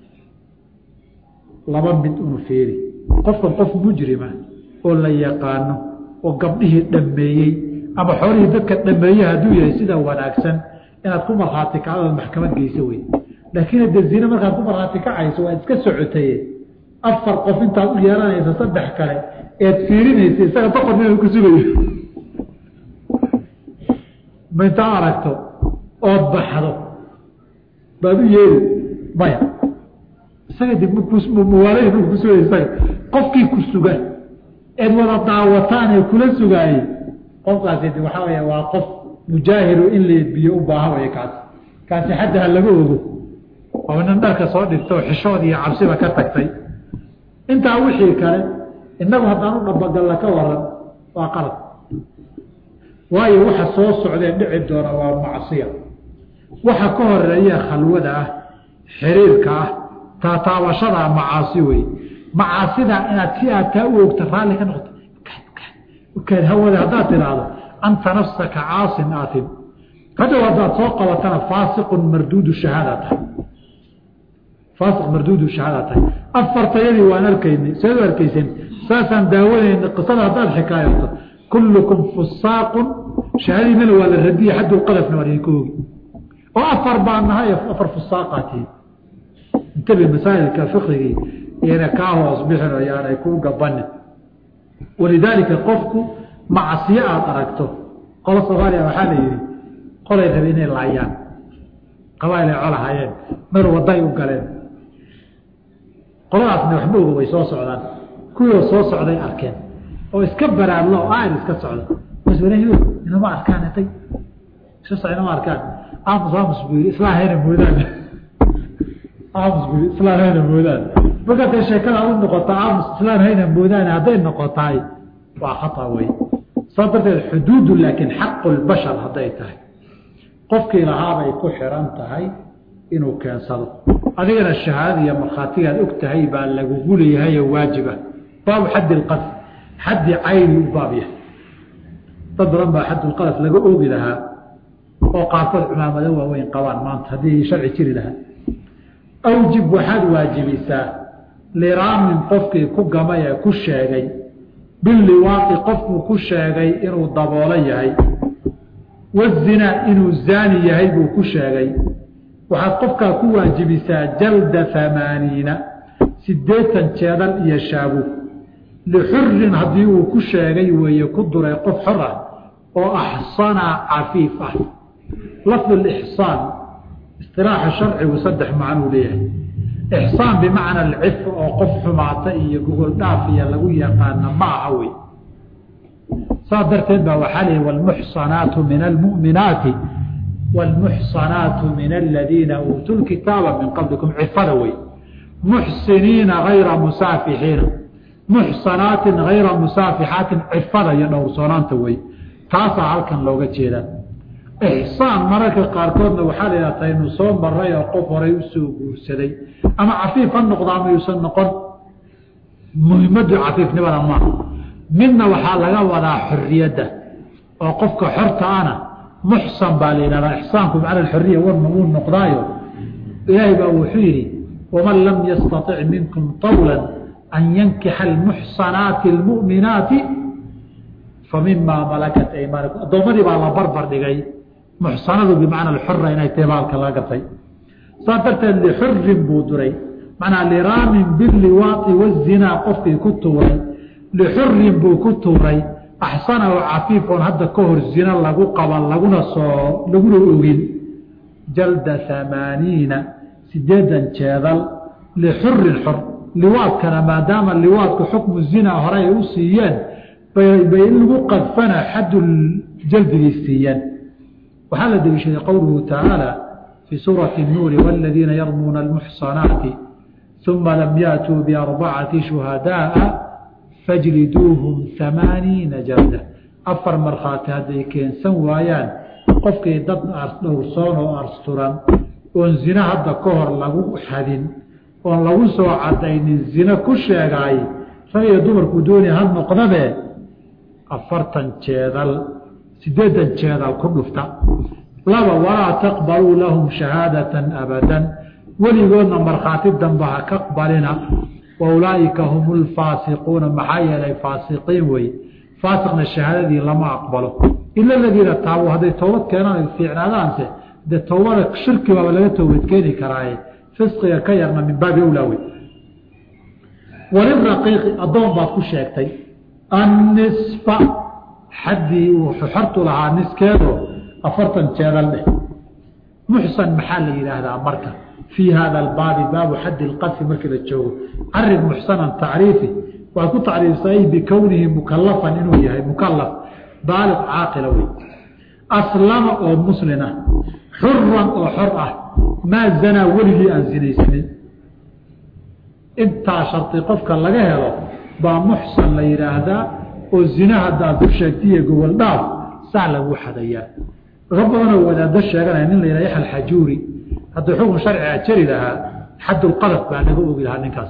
laba mid unu feeri qofkan qof mujrima oo la yaqaano oo gabdhihii dhammeeyey ama xoolihii dadka dhammeeye hadduu yahay sida wanaagsan inaad ku markhaati kacdood maxkamad geyso wey laakiin hadde zine markaad ku markhaati kacayso waad iska socotaye afar qof intaad u yeelanaysa saddex kale eed fiirinaysa isaga boqor ina ku sugayo ma intaa aragto ood baxdo baad u yeeri maya isaga dib mwaalay ku sugay isaga qofkii ku suga eed wada daawataan ee kula sugaayey qofkaasi de waxaa weya waa qof mujaahiru in la edbiyo u baahan way kaasi kaasi xadda ha laga ogo oo nin dharka soo dhigtoo xishood iyo cabsiba ka tagtay intaa wixii kale innagu haddaan u dhabagalla ka waran waa qalad waayo waxa soo socdee dhici doona waa macsiya waxa ka horeeya khalwada ah xiriirka ah taataabashadaa macaasi wey macaasida inaad si aad taa u ogta raalli ka noqoto kaad hawada haddaad tidhaahdo anta nafsaka caasin aatin hadhow haddaad soo qabatana faasiqun marduudu shahaada tahay faasiq marduudu shahaada tahay afartayadii waan arkaynay seed u arkayseen saasaan daawanayna qisada haddaad xikaayato kullukum fusaaqun shahaadiinana waa la radiye xadulqadafna waa idinka ogi oo afar baan nahay afar fusaaqaatiin intabi masaa'ilka fiqigii iyana kaa hoos bixin oo yaanay kuu gabanin walidaalika qofku macsiyo aada aragto qolo soomaaliya waxaa la yidhi qolay rabe inay laayaan qabail ay colahayeen mar waday u galeen qoladaasna waxma oga way soo socdaan kuwiioo soo socday arkeen oo iska baraadlo oo aar iska socda bas walahi inama arkaan intay iska soc inama arkaan aamus aamus buu yidhi islaan hayna moodaan aamus buu yidhi islaan hayna moodaan markaasay sheekada u noqota aamus islaan hayna moodaan hadday noqotaay waa khata wey saa darteed xuduudu laakiin xaqu lbashar hadday tahay qofkii lahaabay ku xiran tahay inuu keensado adigana shahaadada iyo markhaatigaad og tahay baa lagugu leeyahay oo waajiba baabu xaddi lqadf xaddi cayni u baab yahay dad badan baa xaddulqadaf laga oogi lahaa oo qaarkood cumaamado waaweyn qabaan maanta haddii sharci jiri lahaa awjib waxaad waajibisaa liraamin qofkii ku gamay ee ku sheegay biliwaaqi qofkuu ku sheegay inuu daboolo yahay wazinaa inuu zaani yahay buu ku sheegay waxaad qofkaa ku waajibisaa jalda amaaniina sideetan jeedal iyo shaabu lixurin haddii uu ku sheegay weeye ku duray qof xor ah oo axsanaa cafiif ah lafdu lixsaan istilaaxa sharcigu saddex macnuu leeyahay ixsaan bimacna alcif oo qof xumaata iyo gogol dhaaf iyo lagu yaqaana ma aha wey saas darteed baa waxaa leeyahy wlmuxsanaatu min almu'minaati wاlmuxsanaatu min aladiina uutuu lkitaaba min qablikum cifada wey muxsiniina hayra musaafixiina muxsanaatin hayra musaafixaatin cifada iyo dhowrsoonaanta wey taasaa halkan looga jeedaa ixsaan mararka qaarkoodna waxaa la yidhahta inu soo maray oo qof horay usoo guursaday ama cafiif ha noqdo ama yuusan noqon muhimaddu cafiifnimada maaha midna waxaa laga wadaa xoriyadda oo qofka xorta ana muxsan baa la yidhahdaa ixsaanku macna xoriya warna wuu noqdaayo ilaahay baa wuxuu yidhi waman lam yastaطic minkum طawla an yankixa almuxsanaati اlmu'minaati famimaa malakat aymaanikum addoommadii baa la barbar dhigay muxsanadu bimacna alxura inay tahay baalka laga gartay saas darteed lixurin buu duray macnaa liraamin biliwaaqi wazinaa qofkii ku tuuray lixurin buu ku tuuray axsana oo cafiifoon hadda ka hor zina lagu qaban laguna soo laguna ogin jalda amaaniina sideedan jeedal lixurin xor liwaadkana maadaama liwaadku xukmu zina hore ay u siiyeen bay in lagu qadfana xadul jaldigay siiyeen waxaa la deliishaday qowluhu tacaala fii suurati الnuuri wاladiina yarmuuna اlmuxsanaati uma lam yaatuu biarbacati shuhadaaa fajliduuhum amaaniina jalda afar markhaati hadday keensan waayaan qofkii dad dhowrsoon oo arsturan oon zina hadda ka hor lagu xadin oon lagu soo cadaynin zina ku sheegaay rag iyo dumarku dooni ha noqdabe afartan jeedal sideedan jeedal ku dhufta laba walaa taqbaluu lahum shahaadatan abadan weligoodna markhaati dambe ha ka qbalina wa ulaaئika hum lfaasiquuna maxaa yeelay faasiqiin wey faasiqna shahaadadii lama aqbalo ila aladiina taabuu hadday towbad keenaan ay fiicnaadaanse dee towbada shirki baaba laga towbad keeni karaaye fisqiga ka yarna min baabi awlaa wey waliraqiiqi addoon baad ku sheegtay annisfa xaddii uu xortu lahaa niskeedo afartan jeedal dheh muxsan maxaa la yidhaahdaa marka fii hada albaabi baabu xaddi lqadfi markii la joogo carib muxsanan tacriifi waxaad ku tacriifsay bikownihi mukalafan inuu yahay mukalaf baaliq caaqila wey aslama oo muslin ah xuran oo xor ah maa zanaa weligii aan zinaysanin intaa shardi qofka laga helo baa muxsan la yidhaahdaa oo zina haddaad ku sheegtaiyo gobol dhaaf saa lagu xadayaa laga badanoo wadaado sheeganaya nin la yidhah yaxya alxajuuri hadduu xukun sharciga jari lahaa xaddulqadaf baa laga ogi lahaa ninkaas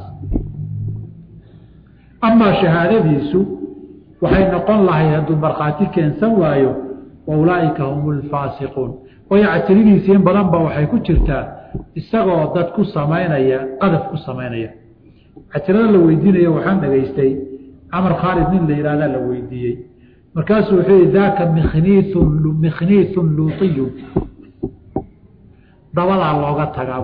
amaa shahaadadiisu waxay noqon lahayd hadduu markhaati keensan waayo wa ulaaئika hum lfaasiquun waayo cajiridiisi in badan ba waxay ku jirtaa isagoo dad ku samaynaya qadaf ku samaynaya cajirada la weydiinaya waxaan dhegaystay camar khaalid nin la yihahdaa la weydiiyey markaasuu wuxuu yihi daaka mikniiun mikhniiun luutiyun dabadaa looga tagaa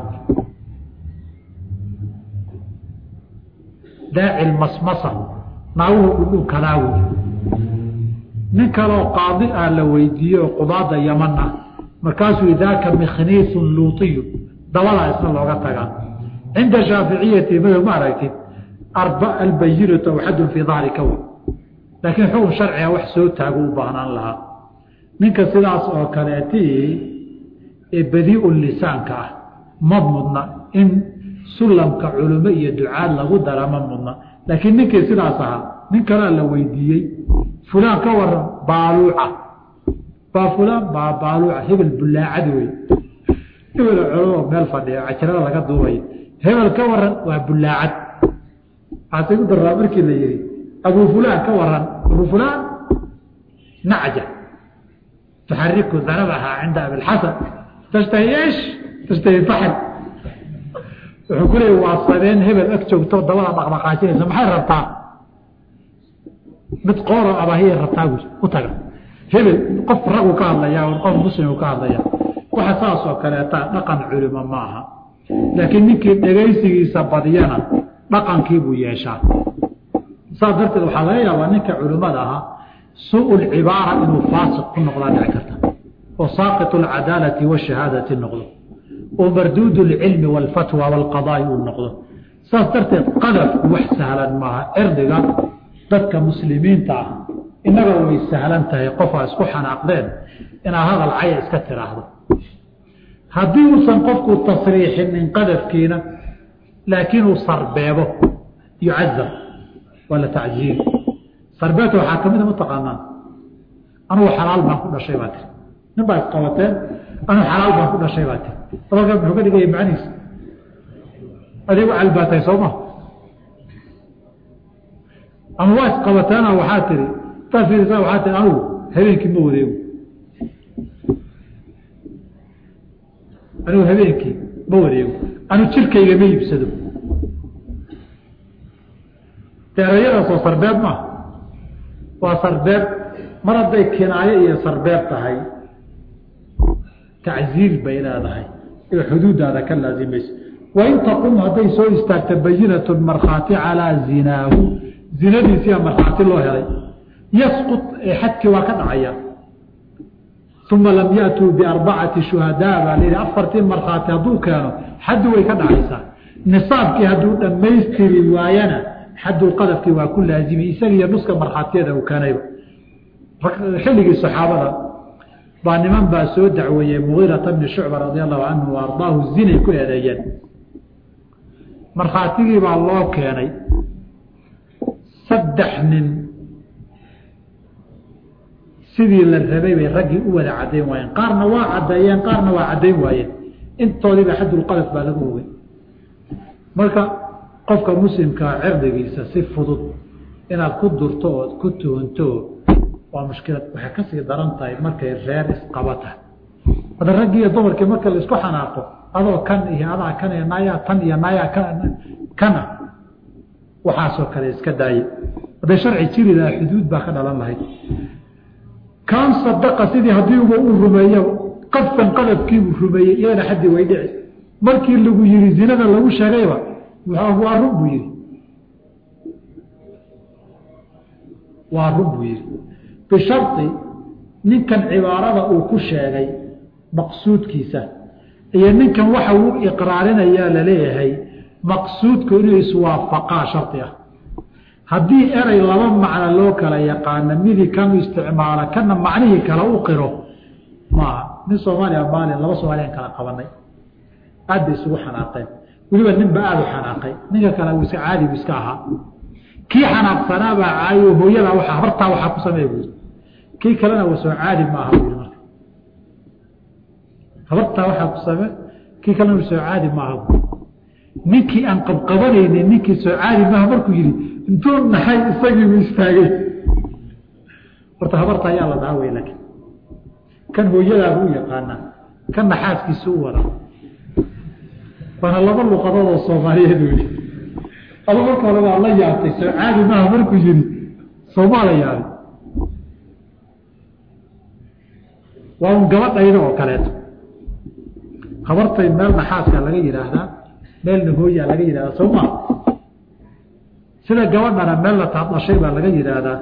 daaci masmasa naaguhu dhudhunkanaa wey nin kaloo qaadi ah la weydiiyey oo qudaada yaman ah markaasuu daaka mikhniiun luutiyun dabadaa isna looga tagaa cinda shaaficiyati madow ma aragtid albayinatu aw xadun fii dahrika wey laakiin xukun sharciga wax soo taago u baahnaan lahaa ninka sidaas oo kaleeti ee badiiu lisaanka ah ma mudna in sulamka culimo iyo ducaad lagu dara ma mudna laakiin ninkii sidaas ahaa nin kalea la weydiiyey fulaan ka waran baaluuca baa fulaan baa baaluuca hebel bulaacad wey hebel culamo meel fadhiya cajirada laga duubay hebel ka waran waa bulaacad waxaase ku daraa markii la yihi abu fulaan ka waran abu fulaan nacja tuxariku danabaha cinda abilxasan tashtahi esh tashtahi faxl wuxuu ku leeya waa sabeen hebel ag joogto dabada dhaqdhaqaajinaysa maxay rabtaa mid qooro abahiyay rabtaa bu u taga hebel qof ragu ka hadlaya qof muslimu ka hadlaya waxa saas oo kaleeta dhaqan culimo ma aha laakiin ninkii dhegaysigiisa badiyana dhaqankiibuu yeeshaa saas darteed waxaa laga yaabaa ninka culimmada ahaa suu lcibaara inuu faasiq ku noqdaa dhici karta oo saaqit alcadaalati washahaadati noqdo oo marduud lcilmi walfatwa walqadaai uu noqdo saas darteed qadafku wax sahlan maaha cirdiga dadka muslimiinta ah innaga way sahlan tahay qofaa isku xanaaqdeen inaad hadal caya iska tiraahdo haddii uusan qofku tasriixinin qadafkiina laakiin uu sarbeebo yucazab waa la tacziiri sarbeebta waxaa ka mida mataqaanaan anugu xalaal baan ku dhashay baa tiri nin baa isqabateen anugu xalaal baan ku dhashay baa tiri hadalkaa muxuu ka dhigaya macnihiisa adigu calbaatay soo ma ama waa isqabateena waxaa tiri taas fiirisa waxaa tiri anugu habeenkii ma wareego anigu habeenkii ma wareego anu jirkayga ma iibsado deerayadaasoo sarbeeb maaha waa sarbeeb mar hadday kinaayo iyo sarbeeb tahay tacziir bay leedahay ee xuduudaada ka laazimayso wain taqum hadday soo istaagta bayinatu markhaati calaa zinaahu zinadiisiia markhaati loo helay yasqut ee xadkii waa ka dhacaya uma lam yatuu biarbacati shuhadaa baa layihi afartii markhaati hadduu keeno xaddi way ka dhacaysaa nisaabkii hadduu dhammaystiri waayana xadulqadafkii waa ku laazimay isagiiyo nuska markhaatiyada uu keenayba xilligii saxaabada baa niman baa soo dacweeyey mugiirata bni shucba radia allahu canhu wa ardaahu zinay ku eedeeyeen markhaatigii baa loo keenay saddex nin sidii la rabay bay raggii u wada caddayn waayeen qaarna waa caddeeyeen qaarna waa caddayn waayeen intoodiiba xadulqadaf baa lagu ogay marka qofka muslimkaa cirdigiisa si fudud inaad ku durto ood ku tuhunto waa mushkilad waxay kasii daran tahay markay reer isqaba tahay hadda raggii iyo dumarkii marka la isku xanaaqo adoo kan iyo adaa kan iyo nayaa tan iyo nayaa kana waxaasoo kale iska daaye hadday sharci jiri lahaa xuduud baa ka dhalan lahayd kaan sadaqa sidii haddiiba uu rumeeyo qadfan qadafkiibuu rumeeyey iyadana xaddi way dhici markii lagu yihi zinada lagu sheegayba waa run buu yihi waa run buu yihi bishari ninkan cibaarada uu ku sheegay maqsuudkiisa iyo ninkan waxa uu iqraarinayaa laleeyahay maqsuudku inuu iswaafaqaa shardi ah haddii erey laba macno loo kala yaqaano midi kanu isticmaala kana macnihii kale u qiro maaha nin soomaaliya maalin laba soomaaliyaan kala qabanay aad bay isugu xanaaqeen weliba ninba aada u xanaaqay ninka kale uu iska caadi bu iska ahaa kii xanaaqsanaabaa caayo hooyadaa waa habartaa waxaa ku sameeya buui kii kalena wa soo caadi ma aha buui marka habartaa waxaa ku same kii kalena wa soo caadi ma aha buui ninkii aan qabqabanaynin ninkii soo caadi maaha markuu yihi intuu naxay isagiibu istaagay horta habarta ayaa la dhaha wey laakiin kan hooyadaaba u yaqaanaa kan naxaaskiisa u wada waana laba luqadood oo soomaaliyeed wey aba marka hore waa la yaabtay soo caadi maaha markuu yihi soomaa la yaabay waa un gabadhayda oo kaleeto habartay meel naxaaska laga yidhaahdaa meelna hooyaa laga yidhahdaa soo maa sida gabadhana meel la taadashay baa laga yidhaahdaa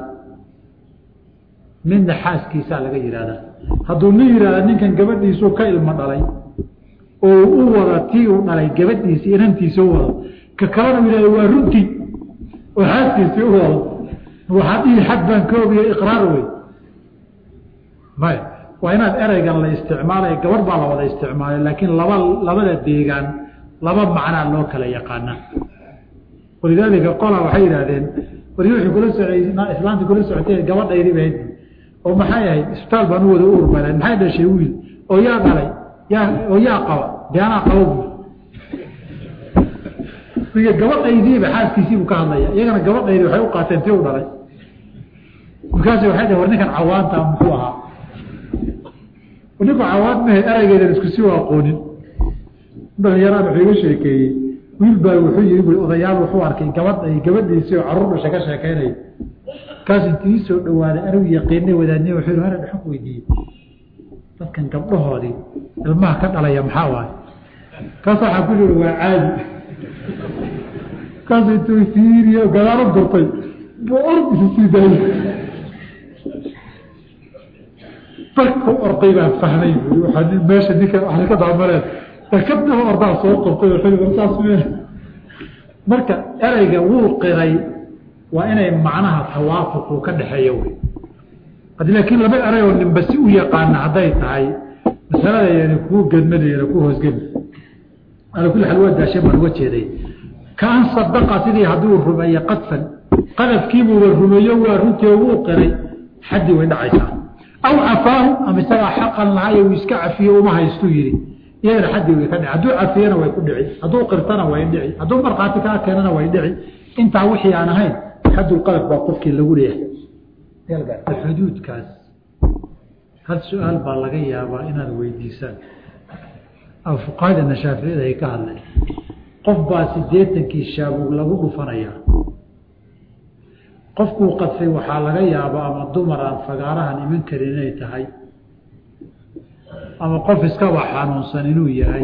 midna xaaskiisaa laga yidhaahdaa hadduu nin yidhahda ninkan gabadhiisuu ka ilmo dhalay oo u wada tii uu dhalay gabadhiisi inantiisa u wado ka kalena u yidhahda waa runtii oo xaaskiisii u wado waxaa dhihi xad baan ka ogiya iqraar wey maya waa inaad ereygan la isticmaalay gabadh baa la wada isticmaalay laakiin laba labada deegaan laba macnaa loo kala yaqaanaa walidaalika qola waxay yidhaahdeen wari wuxuu kula socay islaanta kula socotay gabadhaydi bahayd oo maxay ahayd isbitaal baan u wada u urmaleen maxay dhashay wiil oo yaa dhalay yaa oo yaa qaba dee anaa qaba bu gabadhaydiiba xaaskiisiibuu ka hadlaya iyagana gabadhaydi waxay u qaateen tii u dhalay markaas waxay dhaheen war ninkan cawaanta muxuu ahaa ninku cawaad mahe ereygeedan isku si u aqoonin dhalinyaraan wuxuu iga sheekeeyey wiil baa wuxuu yii bu odayaal wuxuu arkay gabadh gabadhiisii oo caruur dhasha ka sheekeynaya kaas intii ii soo dhawaaday anigu yaqiinay wadaadniy wuxuu yhi hara dhexan weydiiyey dadkan gabdhahoodii ilmaha ka dhalaya maxaa waaye kaas waxaa ku yiri waa caadi kaas intuu fiiriyo gadaalo gurtay buu ord isu sii daayey barku orday baan fahmay bui waa meesha ninka waa ka daamaleen kadaba ordaa soo qortay saas meel marka ereyga wuu qiray waa inay macnaha tawaafuqu ka dhexeeyo wey haddii laakiin laba erey oo ninba si u yaqaana hadday tahay masalada yani kuu gedmadayana ku hoosgeli ala kulli xaal waa daashay baan uga jeeday kaan sadaqa sidii hadduu rumeeye qadfan qadafkiibuuba rumeeyo waa runtii wuu qiray xaddii way dhacaysaa aw cafaahu ama isagaa xaqan lahayo uu iska cafiyo uma haystuu yidhi iyadana xaddii way ka dhici hadduu cafiyana way ku dhici hadduu qirtana way dhici hadduu markhaati kaa keenana way dhici intaa wixii aan ahayn xaddulqadaf baa qofkii lagu leeyahay xuduudkaas hal su-aal baa laga yaabaa inaad weydiisaan ama fuqahadana shaaficiyada ay ka hadleen qof baa siddeetankii shaabuug lagu dhufanayaa qofkuu qadfay waxaa laga yaabaa ama dumar aan fagaarahan iman karin inay tahay ama qof iskaba xanuunsan inuu yahay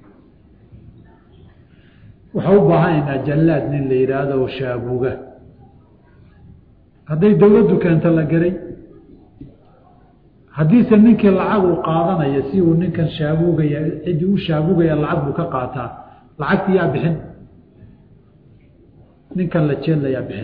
waxaa u baahanaynaa jallaad nin la yidhaahdo shaabuuga hadday dawladdu keento la geray haddiise ninkii lacag uu qaadanaya si uu ninkan shaabuugaya ciddii u shaabuugaya lacag buu ka qaataa lacagti yaa bixin ninkan la jeedlayaa bixin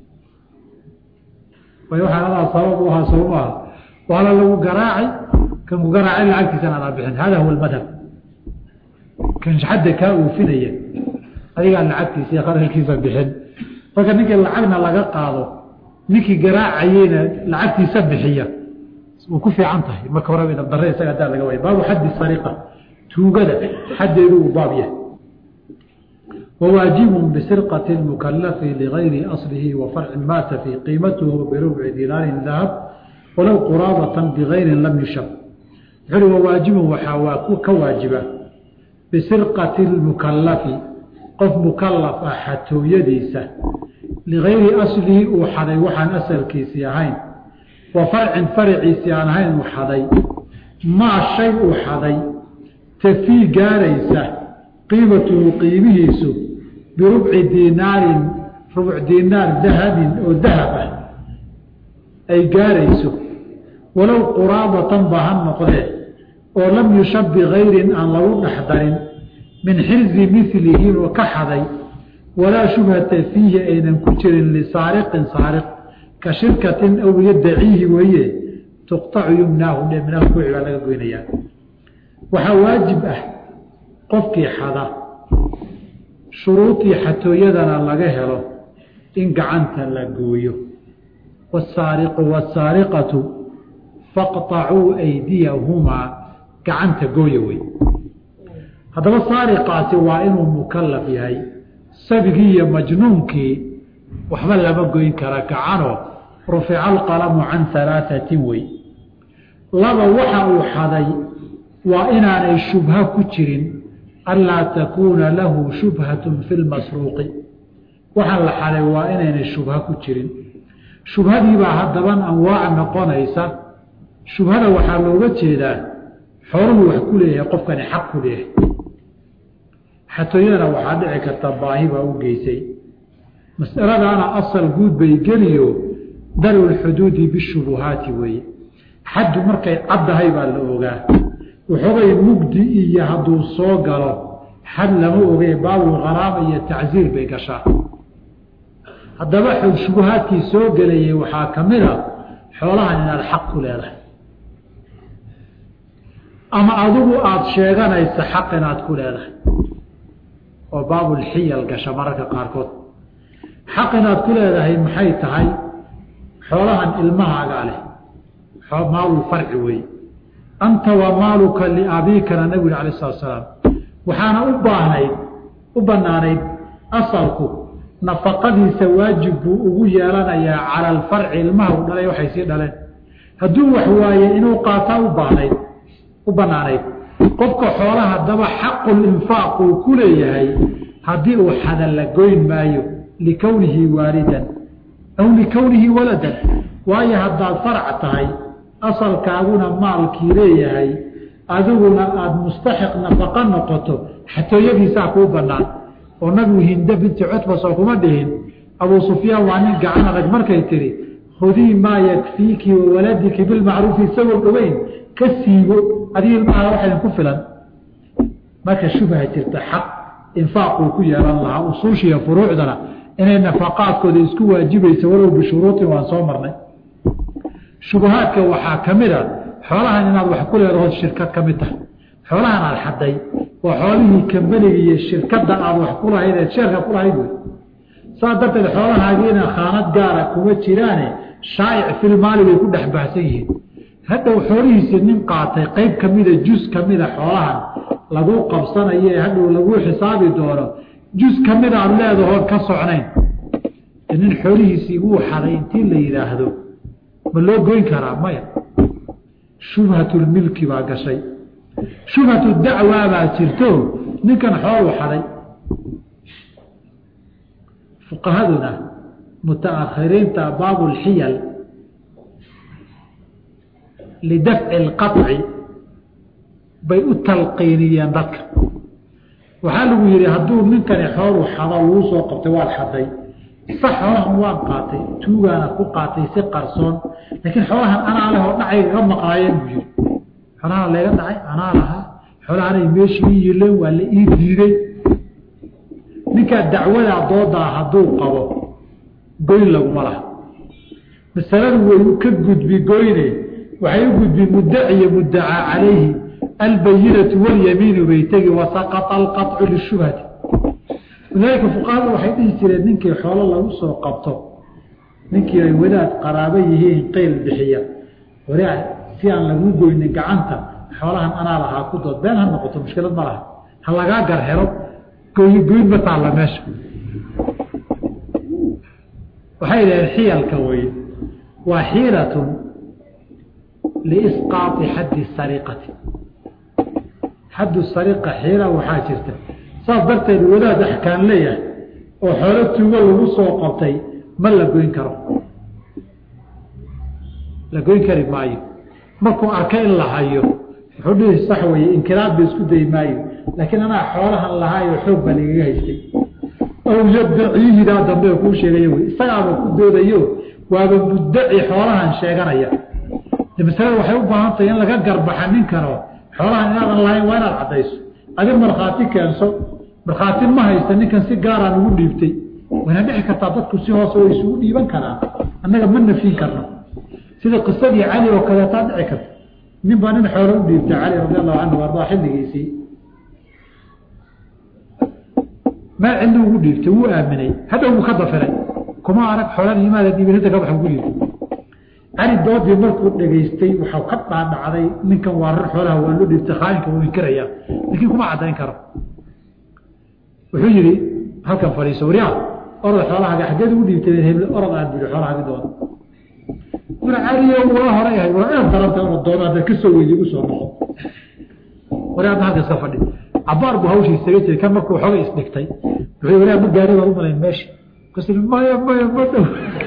way waxaan adaa sabab u ahaa soo maaha waala lagu garaacay kan ku garaacay lacagtiisan adaa bixin hada huwa almadhab kan xadda kaa uufinaya adigaa lacagtiisa iyo qarashkiisa bixin marka ninkii lacagna laga qaado ninkii garaacayeyna lacagtiisa bixiya way ku fiican tahay marka horeba dabdare isaga hadaa laga waaya baabu xaddi sariqa tuugada xaddeedu uu baab yahay وواجب بسرقة المكلف لغير أصله وفرع مات في قيمته بربع دينار ذهب ولو قرابة بغير لم يشب وواجب وحواك كواجبة بسرقة المكلف قف مكلف حتى يديسه لغير أصله وحدي وحن أسل كيسيهين وفرع فرع سيانهين وحدي ما شيء وحدي تفي قاريسه qiimatuhu qiimihiisu birubci diinaarin rubuc diinaar dahabin oo dahab ah ay gaarayso walow quraabatan ba ha noqdee oo lam yushab bikayrin aan lagu dhex darin min xirzi milihi oo ka xaday walaa shubhata fiihi aynan ku jirin lisaariqin saariq ka shirkatin aw yadaciihi weeye tuqtacu yumnaahu dhe minaa kuci baa laga goynayaa waxaa waajib ah qofkii xada shuruudii xatooyadana laga helo in gacanta la gooyo wasaariqu wasaariqatu faqطacuu aydiyahumaa gacanta gooya wey haddaba saariqaasi waa inuu mukalaf yahay sabigii iyo majnuunkii waxba lama goyn kara gacanoo rufica alqalamu can alaaثatin wey laba waxa uu xaday waa inaanay shubha ku jirin anlaa takuuna lahu shubhatun fi lmasruuqi waxaa la xaday waa inaynay shubha ku jirin shubhadiibaa haddaban anwaac noqonaysa shubhada waxaa looga jeedaa xooluhu wax ku leeyahay qofkani xaq ku leeyahay xatooyadana waxaa dhici karta baahi baa u geysay masaladaana asal guud bay geliyo daru lxuduudi bishubuhaati weeye xaddu markay caddahay baa la ogaa waxoogay mugdi iyo hadduu soo galo xad lama ogey baabul kharaama iyo tacsiir bay gashaa haddaba shubuhaadkii soo gelayay waxaa ka mid a xoolahan inaad xaq ku leedahay ama adigu aada sheeganaysa xaq inaad ku leedahay oo baabulxiyal gasha mararka qaarkood xaq inaad ku leedahay maxay tahay xoolahan ilmahaagaa leh maalulfarci weeye anta wa maaluka liabiikana nabigu yhi alayh salatu salaam waxaana u baahnayd u banaanayd asalku nafaqadiisa waajib buu ugu yeelanayaa cala alfarci ilmaha u dhalay waxay sii dhaleen hadduu wax waaye inuu qaataa u baahnayd u banaanayd qofka xoolaha haddaba xaqulinfaaq uu ku leeyahay haddii uu xada la goyn maayo likownihi waalidan aw likownihi waladan waayo haddaad farc tahay asalkaaguna maalkii leeyahay adiguna aada mustaxiq nafaqo noqoto xatooyadiisaa kuu banaan oo nabigu hinde binti cutba soo kuma dhihin abuu sufyaan waa nin gacan adag markay tihi khudii maa yakfiiki wa waladiki bilmacruufi isagoo dhoweyn ka siibo adig ilmaha waxaydan ku filan marka shubha jirta xaq infaaquu ku yeelan lahaa usuushiiyo furuucdana inay nafaqaadkooda isku waajibaysa walow bishuruutin waan soo marnay shubahaadka waxaa ka mid a xoolahan inaad wax ku leedahood shirkad ka mid tahay xoolahan aad xaday waa xoolihii kambaniga iyo shirkadda aad wax ku lahayd eed sheerka ku lahayd wey saa darteed xoolahaagiina khaanad gaara kuma jiraane shaa'ic filmaali bay ku dhex baahsan yihiin hadhow xoolihiisii nin qaatay qeyb kamida jus kamida xoolahan lagu qabsanayo ee hadhow lagu xisaabi doono jus kamida aad leedahood ka socnayn nin xoolihiisii wuu xaday intii la yidhaahdo ma loo goyn karaa maya shubhatulmilki baa gashay shubhatu dacwaa baa jirto ninkan xooluu xaday fuqahaduna mutaakhiriinta baabulxiyal lidafci alqaطci bay u talqiiniyeen dadka waxaa lagu yihi hadduu ninkani xooluu xado wuu soo qabtay waad xaday sax xoolahan waan qaatay tuugaana ku qaatay si qarsoon laakiin xoolahan anaa leh oo dhacayga ka maqnaayeen buu yiri xoolahan layga dhacay anaa lahaa xoolahanay meeshii ii yileen waa la ii diiday ninkaa dacwadaa doodaa hadduu qabo goyn laguma laha masaladu way ka gudbi goyne waxay u gudbi muddaci iyo muddacaa calayhi albayinatu walyamiinu bay tegi wasaqata alqaطcu lishubhati lidaalika fuqahadu waxay dhihi jireen ninkii xoolo lagu soo qabto ninkii ay wadaad qaraabo yihiin qeyl bixiya waraa si aan lagu goynin gacanta xoolahan anaa lahaa ku dood been ha noqoto mushkilad ma laha ha lagaa gar helo goy goyn ma taalla meesha waxay dhaheen xiyalka weye waa xiilatun liisqaati xaddi sariqati xaddu sariqa xiila waxaa jirta saas darteed wadaad axkaan leeyahay oo xoolo tuugo lagu soo qabtay ma la goyn karo la goyn kari maayo markuu arka in la hayo wuxuu dhihi sax weye inkiraad ba isku dayi maayo laakiin anaa xoolahan lahaayo xoog baa lagaga haystay aw yaddaciihidaa dambe kuu sheegaya wey isagaaba ku doodayo waaba muddaci xoolahan sheeganaya de masalada waxay u baahan tahay in laga garbaxa ninkano xoolahan inaadan lahayn waa inaad caddayso adi markhaati keenso markhaati ma haysta ninkan si gaaraan ugu dhiibtay wayna dhici kartaa dadku si hoose way isugu dhiiban karaan annaga ma nafin karno sida qisadii cali oo kaleetaa dhici karta nin baa nin xoolo u dhiibtay cali radi allahu canhu ardaa xilligiisii meel cidli ugu dhiibtay wuu aaminay hadhow wuu ka dafiray kuma arag xoolan imaada dhiibinta ka baxa ugu dhiibtay cali doodii markuu dhegaystay waxau ka dhaadhacday ninkan waa rar xoolaha waa loo dhiibtay khaainka wuu inkirayaa laakiin kuma caddayn karo wuxuu yidhi halkan fadhiiso waryaa orod xoolahaaga xaggeed ugu dhiibtay hebl orod aad bui xoolahaaga doona wura caliyo waa horay ahayd waa inaad daranta orod doona haddaad ka soo weydi igu soo noqo waryaa adna halka iska fadhi cabaar buu hawshii isaga jiray kan markuu xogay isdhigtay wuxuu waryaa ma gaari baad u malayn meesha kas maya maya ma dhow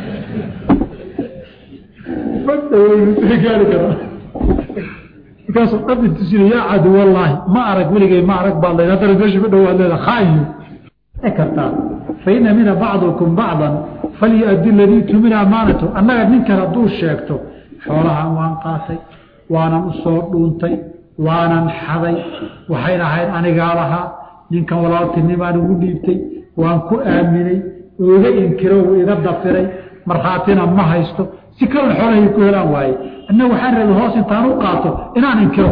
ma dhaweynu gaari karaa markaasuu dhabi tusina yaa cadu wallaahi ma arag weligay ma arag baad leed haddana meesha ma dhowaad leeda khaayo kartaa faina mina bacdukum bacdan falyuaddi ladii tumina amaanatu annaga ninkan hadduu sheegto xoolahan waan qaatay waanan u soo dhuuntay waanan xaday waxayna ahayd anigaa lahaa ninkan walaaltinimaan ugu dhiibtay waan ku aaminay oo iga inkiro uu iga dafiray markhaatina ma haysto si kalon xoolahay ku helaan waaye anna waxaan rabay hoos intaan u qaato inaan inkiro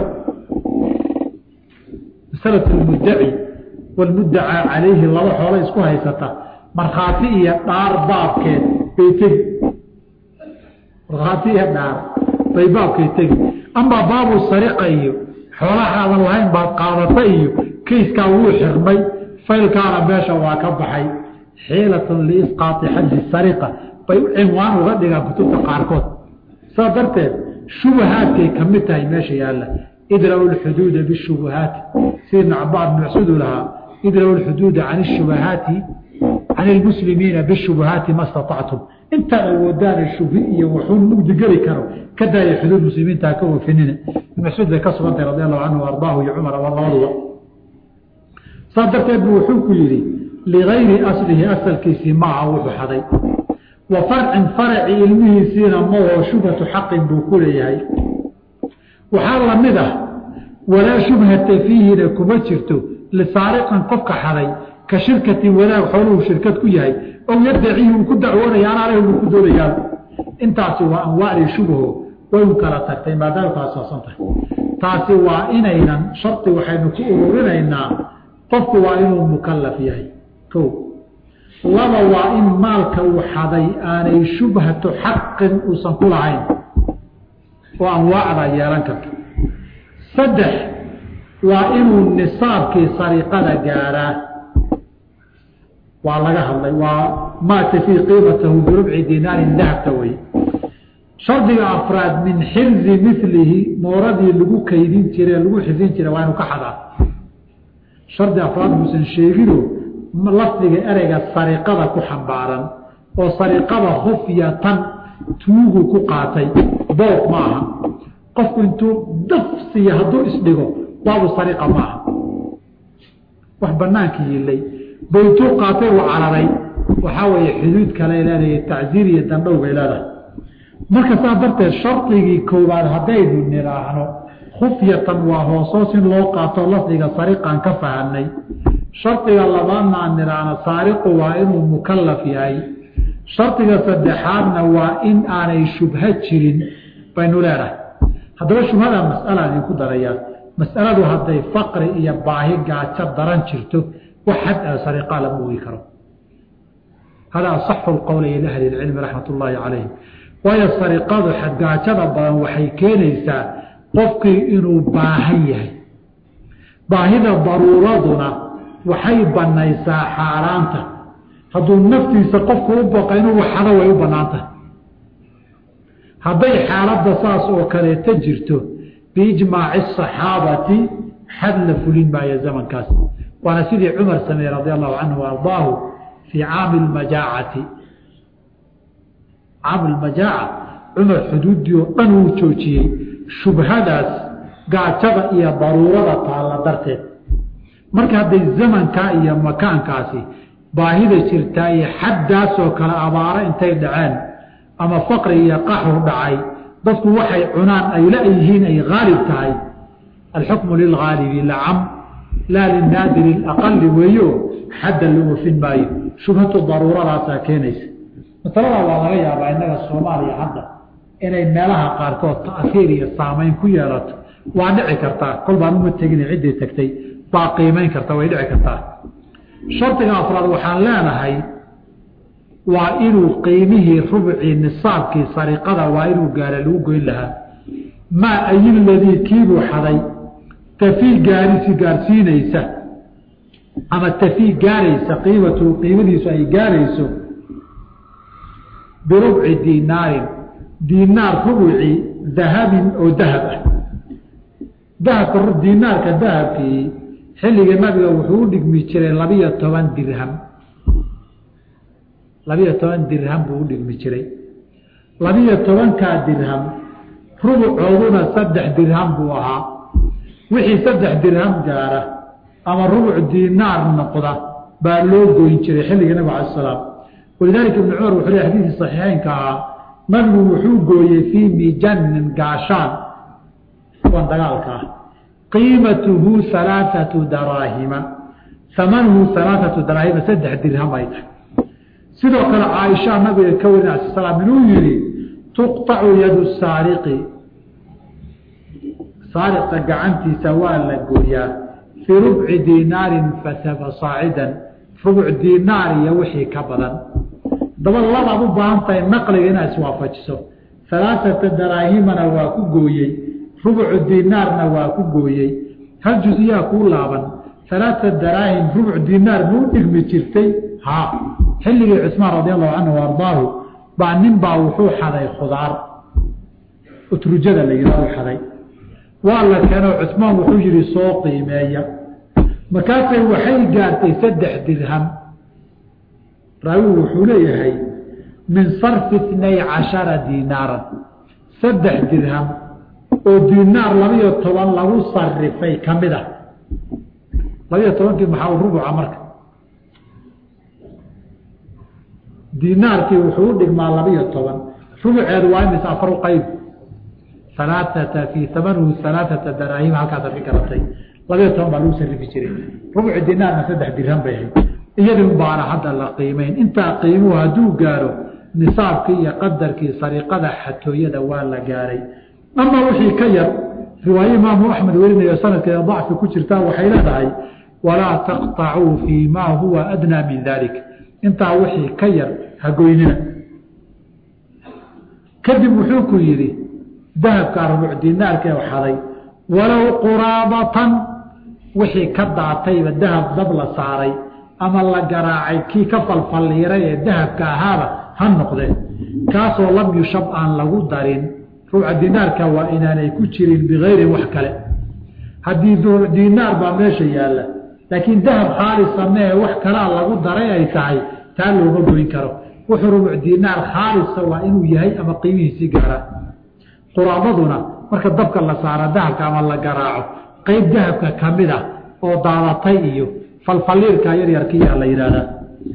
masalatu lmuddaci walmuddacaa calayhi laba xoolo isku haysata markhaati iyo dhaar baabkeed bay tegi markhaati iyo dhaar bay baabkeed tegi amaa baabu sariqa iyo xoolahaadan lahayn baad qaadata iyo kayskaa wuu xirmay faylkaana meesha waa ka baxay xiilatun liisqaati xaddi sariqa bay u cinwaan uga dhigaan kutubta qaarkood saas darteed shubahaadkay ka mid tahay meesha yaalla idra'u lxuduuda bishubahaati sida ibn cabaad macsuudu lahaa idra'u lxuduuda can shubahaati can ilmuslimiina bishubahaati ma statactum intaad awoodaana shubhi iyo wuxuu mugdi geli karo ka daaya xuduud muslimiinta ka wafinina ibn mascuud bay ka sugantahay radi allahu canhu ardaahu iyo cumar labaduba saas darteed bu wuxuu ku yidhi ligayri aslihi asalkiisii maaha wuxuu xaday wa farcin faraci ilmihiisiina maoo shubhatu xaqin buu ku leeyahay waxaa lamid ah walaa shubhata fiihina kuma jirto lisaariqan qofka xaday ka shirkatin wadaag xooluhu shirkad ku yahay ow yadacihi uu ku dacwoonaya anaaleh buu ku doonayaa intaasi waa anwaacdii shubho way u kala tagtay maadaama kala soosan tahay taasi waa inaynan shardi waxaynu ku ururinaynaa qofku waa inuu mukallaf yahay ko laba waa in maalka uu xaday aanay shubhatu xaqin uusan ku lahayn oo anwaacda yeelan karto saddex waa inuu nisaabkii sariiqada gaaraa waa laga hadlay waa maata fii qiimatahu birubci dinaarin dahabta wey shardiga afraad min xirzi milihi mooradii lagu kaydin jire lagu xifdin jira waa inuu ka xadaa shardi afraad muusan sheegino lafdiga ereyga sariqada ku xambaaran oo sariqada hufyatan tuugu ku qaatay boob ma aha qofku intuu dafsiya hadduu isdhigo baabu sariqa ma aha wax banaanka yilay ba intuu qaatay uu cararay waxaa weeye xuduud kale leedahay tacziir iyo dandhow bay leedahay marka saa darteed shardigii koowaad haddaynu nidhaahno khufyatan waa hoosoos in loo qaato lafdiga sariqaan ka fahanay shardiga labaadna aan nidhaahna saariqu waa inuu mukalaf yahay shardiga saddexaadna waa in aanay shubho jirin baynu leenahay haddaba shubhada mas'ala idinku darayaa mas'aladu hadday faqri iyo baahi gaajo daran jirto wax xad a sariqaa lama ogi karo hada asaxu lqowli ila ahli lcilmi raxmat ullaahi calayhim waayo sariqadu xadgaajada badan waxay keenaysaa qofkii inuu baahan yahay baahida daruuraduna waxay banaysaa xaaraanta hadduu naftiisa qofku u baqa inuu waxado way u banaantahay hadday xaaladda saas oo kaleeta jirto biijmaaci asaxaabati xad la fulin maayo zamankaas waana sidii cumar sameeyey radi allahu canhu ardaahu fii caami lmajaacati caam lmajaaca cumar xuduuddii oo dhan uu joojiyey shubhadaas gaajada iyo daruurada taalla darteed marka hadday zamankaa iyo makaankaasi baahida jirtaa iyo xaddaasoo kale abaaro intay dhaceen ama faqri iyo qaxu dhacay dadku waxay cunaan ay la-yihiin ay haalib tahay alxukmu lilhaalibi lacam laa linaadiri aqali weeyo xadda la oofin maayo shubhatu daruuradaasaa keenaysa masalada waa laga yaabaa innaga soomaaliya hadda inay meelaha qaarkood ta'hiir iyo saamayn ku yeelato waa dhici kartaa kol baan uma tegin ciddii tagtay baa qiimayn karta way dhici kartaa shardiga afraad waxaan leenahay waa inuu qiimihii rubcii nisaabkii sariqada waa inuu gaara lagu goyn lahaa maa ayiladii kiibuu xaday tafii gaarisi gaarsiinaysa ama tafii gaaraysa qiimatu qiimadiisu ay gaarayso birubci diinaarin diinaar rubuci dahabin oo dahab ah dahabka diinaarka dahabkii xilliga nabiga wuxuu u dhigmi jiray labiyo toban dirham labiyo toban dirham buu u dhigmi jiray labiyo tobankaa dirham rubucooduna saddex dirham buu ahaa wixii saddex dirham gaara ama rubuc diinaar noqda baa loo goyn jiray xilliga nabig ala salaam walidaalika ibnu cumar wuxuu le xadiisii saxiixeynka ahaa nabigu wuxuu gooyey fii mijanin gaashaan kuwan dagaalka ah qiimatuhu alaaatu daraahima amanuhu alaaatu daraahima saddex dirham ay tahay sidoo kale caaisha nabiga ka warin ala slaam inuu yihi tuqطacu yadu saariqi saariqa gacantiisa waa la gooyaa fii rubci diinaarin fasaba saacidan rubuc diinaar iyo wixii ka badan daba labaad u baahan tahay naqliga inaad iswaafajiso alaaata daraahimana waa ku gooyey rubucu diinaarna waa ku gooyey hal juziyaa kuu laaban alaata daraahim rubuc diinaar ma u dhigmi jirtay ha xilligii cusmaan radi allahu canhu ardaahu baa nin baa wuxuu xaday khudaar utrujada la yihahdo xaday waa la keeno cusmaan wuxuu yihi soo qiimeeya markaasay waxay gaartay saddex dirham raawigu wuxuu leeyahay min sarfi itnay cashara diinaaran saddex dirham oo diinaar labiyo toban lagu sarifay ka mid ah labiyo tobankii maxaa u rubuca marka diinaarkii wuxuu u dhigmaa labiyo toban rubuceedu waa imis afar qayb alaaata fii amanuhu alaaata daraahim halkaas arki garatay labiyo toban baa lagu sarifi jiray rubuci diinaarna saddex dirham bay ahayd iyadii baana hadda la qiimeyn intaa qiimuhu hadduu gaaro nisaabkii iyo qadarkii sariqada xatooyada waa la gaaray ama wixii ka yar riwaaye imaamu axmed werinayo sanadkeeda dacfi ku jirtaa waxay leedahay walaa taqطacuu fii maa huwa adnaa min dalik intaa wixii ka yar hagoynina kadib wuxuu ku yidhi dahabkaa rubuc dinaarkee xaday walow quraabatan wixii ka daatayba dahab dab la saaray ama la garaacay kii ka falfalliiray ee dahabka ahaaba ha noqdee kaasoo lam yushab aan lagu darin ruuca dinaarka waa inaanay ku jirin bikayri wax kale haddii dinaar baa meesha yaalla laakiin dahab khaalisa mee wax kalaa lagu daray ay tahay taa looma goyn karo wuxuu rubuc dinaar khaalisa waa inuu yahay ama qiimihiisii gaara quraabaduna marka dabka la saara dahabka ama la garaaco qeyb dahabka ka mid ah oo daadatay iyo falfaliirka yaryarkiyaa la yidhaahdaa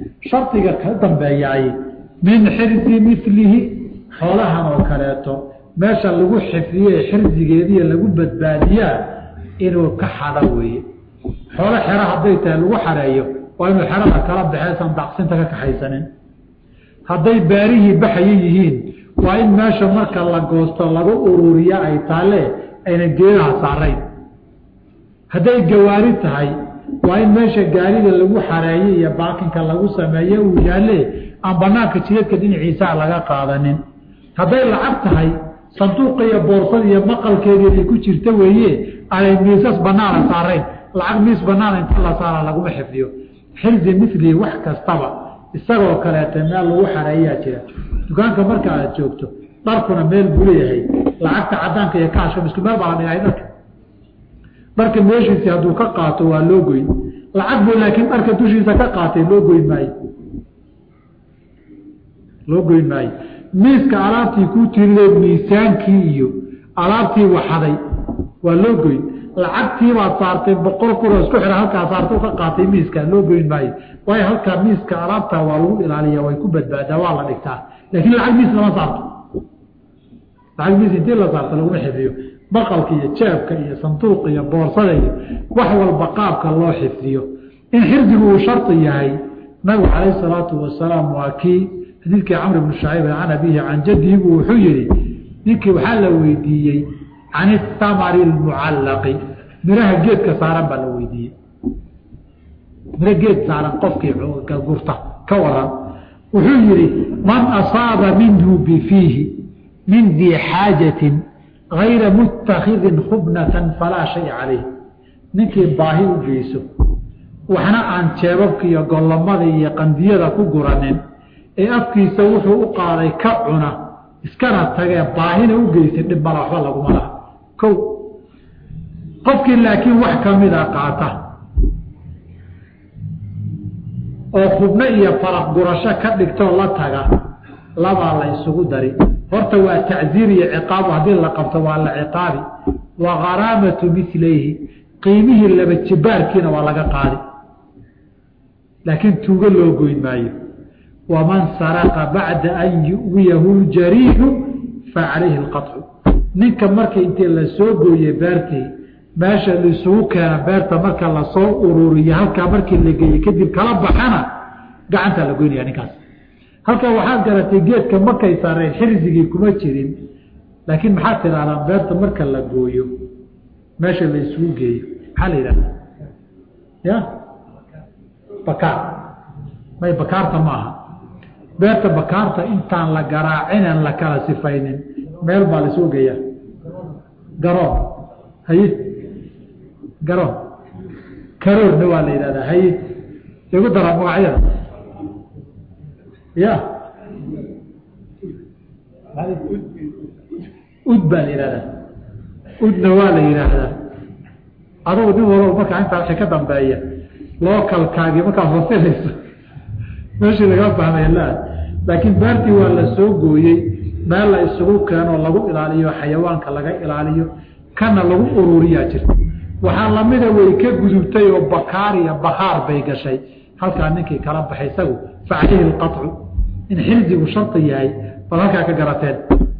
shardiga ka dambeeyaay min xirsi milihi xoolahan oo kaleeto meesha lagu xifdiye xirdigeediiyo lagu badbaadiyaa inuu ka xado weeye xoolo xero hadday tahay lagu xareeyo waa inuu xerada kala baxeysan daqsinta ka kaxaysanin hadday baarihii baxaya yihiin waa in meesha marka la goosto lagu ururiya ay taale ayna geedaha saarayn hadday gawaari tahay waa in meesha gaarida lagu xareeyo iyo baakinka lagu sameeye uu yaalle aan banaanka jidadka dhinaciisaa laga qaadanin hadday lacag tahay sanduuqa iyo boorsada iyo maqalkeedii ay ku jirta weeye aanay miisas banaana saarayn lacag miis banaana inta la saara laguma xifdiyo xirdi milii wax kastaba isagoo kaleeta meel lagu xareeyaa jira dukaanka marka aad joogto dharkuna meel buu leeyahay lacagta cadaanka iyo kaashka isku meel baa la dhigay dharka dharka meeshiisi hadduu ka qaato waa loo goyn lacag buu laakiin dharka dushiisa ka qaatay loo goyn maayo loo goyn maayo miiska alaabtii kuu tiriday miisaankii iyo alaabtii waxaday waa loo goyn lacagtiibaad saartay boqol kunoo isku xidha halkaa saarta ka qaatay miiska loo goyn maayo waayo halkaa miiska alaabta waa lagu ilaaliya way ku badbaadaa waa la dhigtaa laakiin lacag miis lama saarto lacag miis intii la saarto laguma xifdiyo baqalka iyo jeebka iyo sanduuqa iyo boorsada iyo wax walba qaabka loo xifdiyo in xirdigu uu shardi yahay nabigu calayhi salaatu wasalaam waa kii xadiidkii camr bnu shacayb can abihi can jadihi buu wuxuu yihi ninkii waxaa la weydiiyey can itamari lmucallaqi miraha geedka saaran baa la weydiiyey miro geed saaran qofkii gurta ka waran wuxuu yihi man asaaba minhu bifiihi min dii xaajatin gayra mutakidin khubnatan falaa shay calayh ninkii baahi u geyso waxna aan jeebabka iyo gollamada iyo qandiyada ku guranin ee afkiisa wuxuu u qaaday ka cuna iskana tagee baahina u geysay dhib mala waxba laguma laha ko qofkii laakiin wax kamida qaata oo khubno iyo faraq gurasho ka dhigtoo la taga labaa la isugu dari horta waa tacziir iyo ciqaabu haddii la qabto waa la ciqaabi wa kharaamatu milayhi qiimihii laba jibaarkiina waa laga qaadi laakiin tuugo loo goyn maayo waman saraqa bacda an yu'wiyahu ljariidu fa calayhi alqaطcu ninka marka intii la soo gooye beertii meesha laisugu keena beerta marka lasoo ururiyo halkaa markii la geeye kadib kala baxana gacantaa la goynaya ninkaas halkaa waxaad garatay geedka markay saareen xirsigii kuma jirin laakiin maxaad tidhahdaan beerta marka la gooyo meesha la isugu geeyo maxaa la yidhahda ya bakaar may bakaarta ma aha beerta bakaarta intaan la garaacinen la kala sifaynin meel baa laisugu geeyaa garoon haye garoon karoorna waa la yidhahdaa haye igu dara magacyada ya ud baa la yidhahdaa udna waa la yidhaahdaa adugu nin walba markaa intaa wixii ka dambeeya lookalkaagii markaad fasilayso meeshii laga fahmaya la laakiin beertii waa la soo gooyey meel la isugu keenoo lagu ilaaliyo xayawaanka laga ilaaliyo kana lagu ururiyaa jirta waxaa lamida way ka gudubtay oo bakaar iyo bakaar bay gashay halkaa ninkii kala baxay isagu fa calayhi alqaطcu in xirdigu shardi yahay bal halkaa ka garateen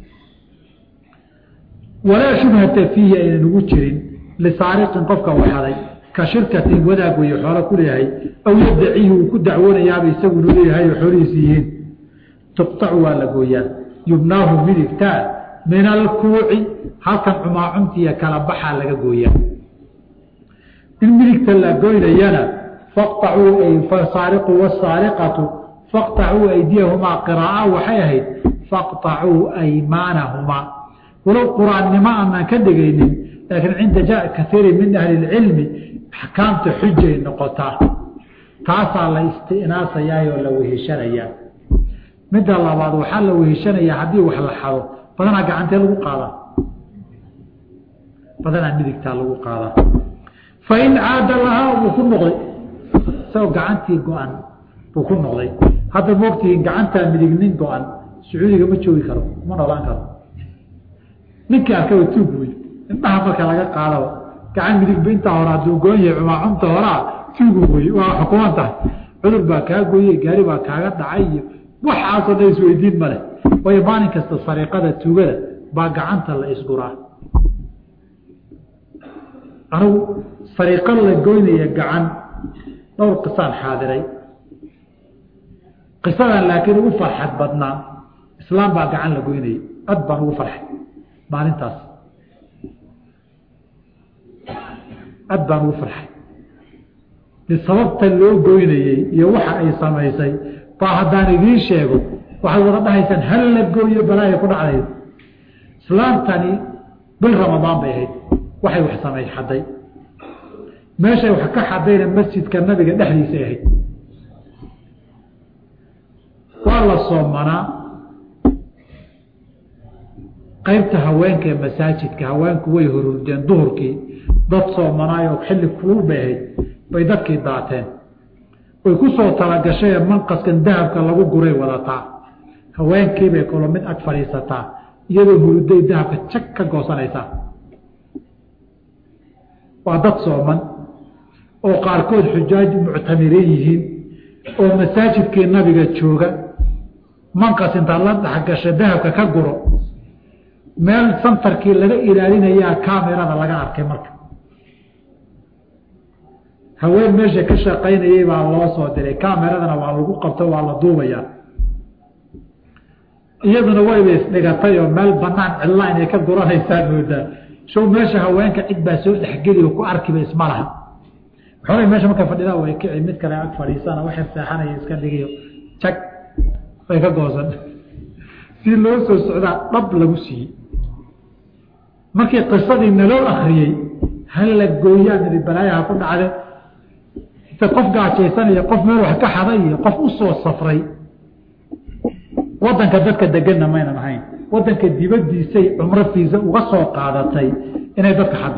walaa shubhata fiihi aynan ugu jirin lisaariqin qofka waxaday ka shirkatin wadaag weeye xoolo ku leeyahay aw yadacihi uu ku dacwoonayaaba isagunu leeyahay oo xoolihiisi yihiin tuqtacu waa la gooyaa yubnaahu midigtaa min alkuuci halkan cumaacuntiiyo kala baxaa laga gooyaa in midigta la goynayana faqtacuu ay fasaariqu wasaariqatu faqtacuu aydiyahumaa qiraaa waxay ahayd faqtacuu aymaanahumaa walow qur-aannimo aanaan ka dhigaynin laakiin cinda ja kaiiri min ahli lcilmi axkaamta xujay noqotaa taasaa la istinaasayaa oo la weheshanayaa midda labaad waxaa la weheshanayaa haddii wax la xado badanaa gacantee lagu qaadaa badanaa midigtaa lagu qaadaa fain caada lahaa buu ku noqday isagoo gacantii go-an buu ku noqday hadda moogtihiin gacantaa midig nin go-an sacuudiga ma joogi karo ma noolaan karo ninkii arkaba tuug wey indhaha marka laga qaadaba gacan midigba intaa hore hadduu goon yahay cumaacunta horaa tuugu wey waa xukuman tahay cudur baa kaa gooye gaari baa kaaga dhacay iyo waxaasoo dhan isweydiin male waayo maalin kasta sariiqada tuugada baa gacanta la isguraa anugu fariiqo la goynaya gacan dhowr qisaan xaadiray qisadan laakiin ugu farxad badnaa islaam baa gacan la goynayay ad baan ugu farxay maalintaas ad baan ugu farxay sababta loo goynayey iyo waxa ay samaysay baa haddaan idiin sheego waxaad wada dhahaysaan hal la gooyo balaaya ku dhacdayd islaamtani bil ramadaan bay ahayd waxay wax samay xadday meeshay wax ka xadayna masjidka nabiga dhexdiisay ahayd waa la soomanaa qaybta haweenka ee masaajidka haweenku way horurdeen duhurkii dad soomanaayo xilli kulul bay ahayd bay dadkii daateen way ku soo talagashay ee manqaskan dahabka lagu guray wadataa haweenkiibay kalo mid ag fadhiisataa iyadoo huruday dahabka jag ka goosanaysaa waa dad sooman oo qaarkood xujaaj muctamiriin yihiin oo masaajidkii nabiga jooga manqas intaad la dhexgasha dahabka ka guro meel santarkii laga ilaalinayaa kamerada laga arkay marka haween meesha ka shaqaynayay baa loo soo diray kameradana waa lagu qabto waa la duubayaa iyaduna wayba isdhigatay oo meel banaan cidla inay ka guranaysaa moodaa show meesha haweenka cid baa soo dhexgeli oo ku arkiba isma laha waxoogay meesha markay fadhidaa way kici mid kale ag fadhiisana waxay seexanaya iska dhigiyo jag way ka goosan si loo soo socdaa dhab lagu siiyey markii qisadii naloo akriyey hal la gooyaa nidi balaayaha ku dhacde inta qof gaajaysanaya qof meel wax ka xaday iyo qof u soo safray wadanka dadka deganna maynan ahayn wadanka dibadiisay cumro fiisa uga soo qaadatay inay dadka xaddo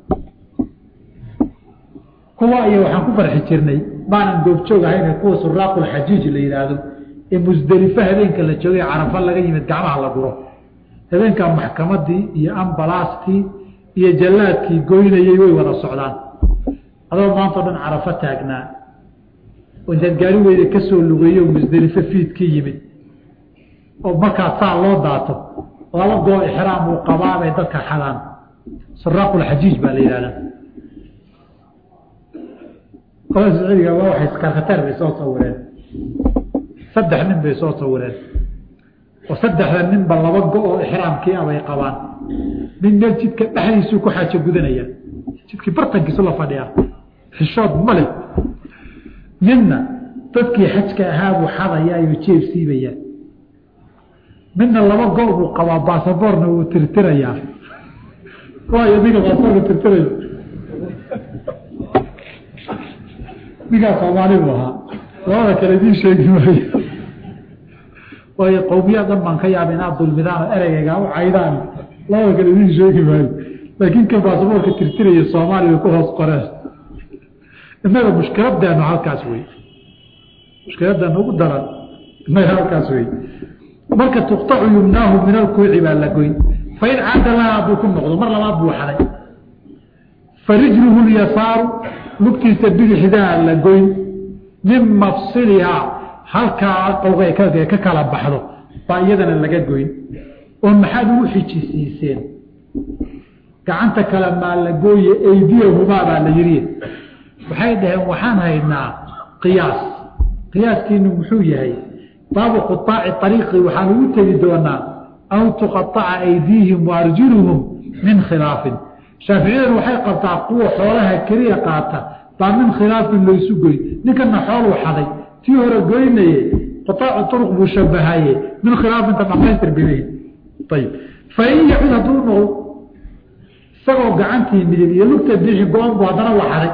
kuwa iyo waxaan ku farxi jirnay baanan goobjoog ahayn kuwa suraaqulxajiij la yidhaahdo ee musdelifo habeenka la joogay carafa laga yimid gacmaha la guro habeenkaa maxkamadii iyo ambalaastii iyo jallaadkii goynayey way wada socdaan adoo maanta o dhan carafo taagnaa oo intaad gaari weyda ka soo lugeeyo musdelifo fiidkii yimid oo markaa saa loo daato laba goo ixraam uu qabaabay dadka xadaan suraaqulxajiij baa la yidhahdaa qolada sacuudiga waa waxay karkateer bay soo sawireen saddex nin bay soo sawireen oo saddexda ninba laba go oo ixraamkii ah bay qabaan nin meel jidka dhexdiisuu ku xaajo gudanaya jidkii bartankiisu la fadhiyaa xishood ma leh midna dadkii xajka ahaa buu xadayaa iyo jeeb siibayaa midna laba go buu qabaa baasaboorna wuu tirtirayaa waayo ninka baasaboorka tirtirayo ninkaa soomaali buu ahaa labada kale idiin sheegi maayo waayo qowmiyaa dhan baan ka yaaba inaad dulmidaan oo ereygayga u caydaan labada kale idiin sheegi maayo laakiin kan baasaboorka tirtiraya soomaaliya ku hoos qoreen innaga mushkiladeenu halkaas wey mushkiladeenu ugu daran innaga halkaas wey marka tuqtacu yumnaahu min alkuuci baa la goyn fain caada laha hadduu ku noqdo mar labaad buu xaday farijluhu lyasaaru lugtiisa bidixdaa la goyn min mafsilihaa halkaa qowga ka kala baxdo baa iyadana laga goyn oo maxaad ugu xijisiiseen gacanta kale maa la gooye eydiyahumaa baa la yidhi waxay dhaheen waxaan haynaa qiyaas qiyaaskiinu muxuu yahay baabu quaaci ariiqi waxaan ugu tegi doonaa aw tuqaaca aydiihim waarjuluhum min khilaafin shaaficiyadana waxay qabtaa kuwa xoolaha keliya qaata baa min khilaafin laysu goyn ninkana xooluu xaday tii hore goynaye quaacu uruq buu shabahaye min khilaafinta dhamaystir bimay ayib fain yacud hadduu noqdo isagoo gacantii midib iyo lugta bixi go-an bu haddana waa xaday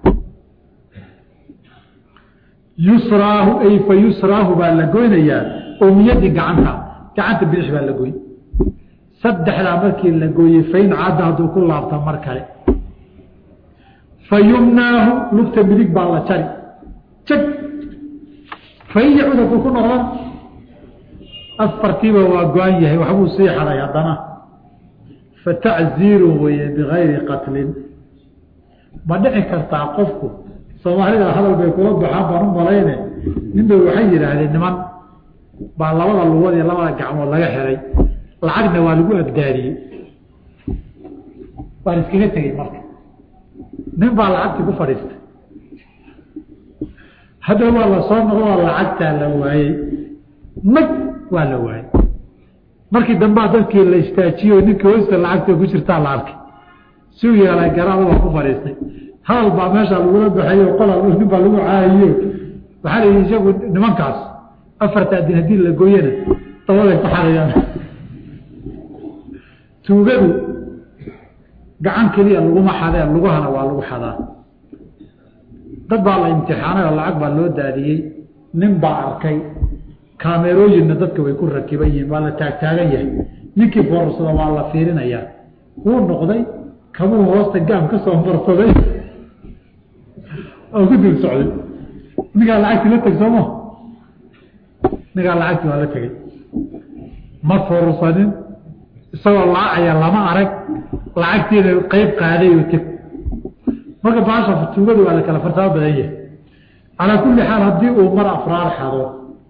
yusraahu ay fa yusraahu baa la goynayaa oo miyadii gacanta gacanta bidix baa la goyn saddexdaa markii la gooyey fain cadda hadduu ku laabta mar kale fa yumnaahu lugta midig baa la jari jag fain yacud hadduu ku noqdan afartiiba waa go-an yahay waxbuu sii xaday haddana fatacziirun weye bigayri qatlin ma dhici kartaa qofku soomaalida hadal bay kula baxaan baan u malayne ninba waxay yidhaahdeen niman baa labada lugood iyo labada gacmood laga xiray lacagna waa lagu abdaariyey waan iskaga tegey marka nin baa lacagtii ku fadhiistay hadda waa la soo noqo lacagtaa la waayey nag waa la waayey markii dambaa dadkii la istaajiyo ninkii hoosta lacagta ku jirtaa la arkay siu yeelay garaada waa ku fadhiistay hadal baa meesha lagula baxayo qolal nin baa lagu caayiyo waxaa la yidhi isagu nimankaas afartaa din haddii la gooyana dabaday ku xarayaan tuugadu gacan keliya laguma xadee lugahana waa lagu xadaa dad baa la imtixaanay oo lacag baa loo daadiyey nin baa arkay kaamerooyinna dadka way ku rakiban yihiin waa la taagtaagan yahay ninkii foorsada waa la fiirinayaa wuu noqday kabuu hoosta gaam ka soo marsaday oo ku dul socday ninkaa lacagtii la teg sooma ninkaa lacagtii waa la tegey ma foorsanin isagoo laacaya lama arag lacagtiina qeyb qaaday oo teg marka baasha tuugadu waa la kala farsaamo badan yahay calaa kulli xaal haddii uu mar afraar xado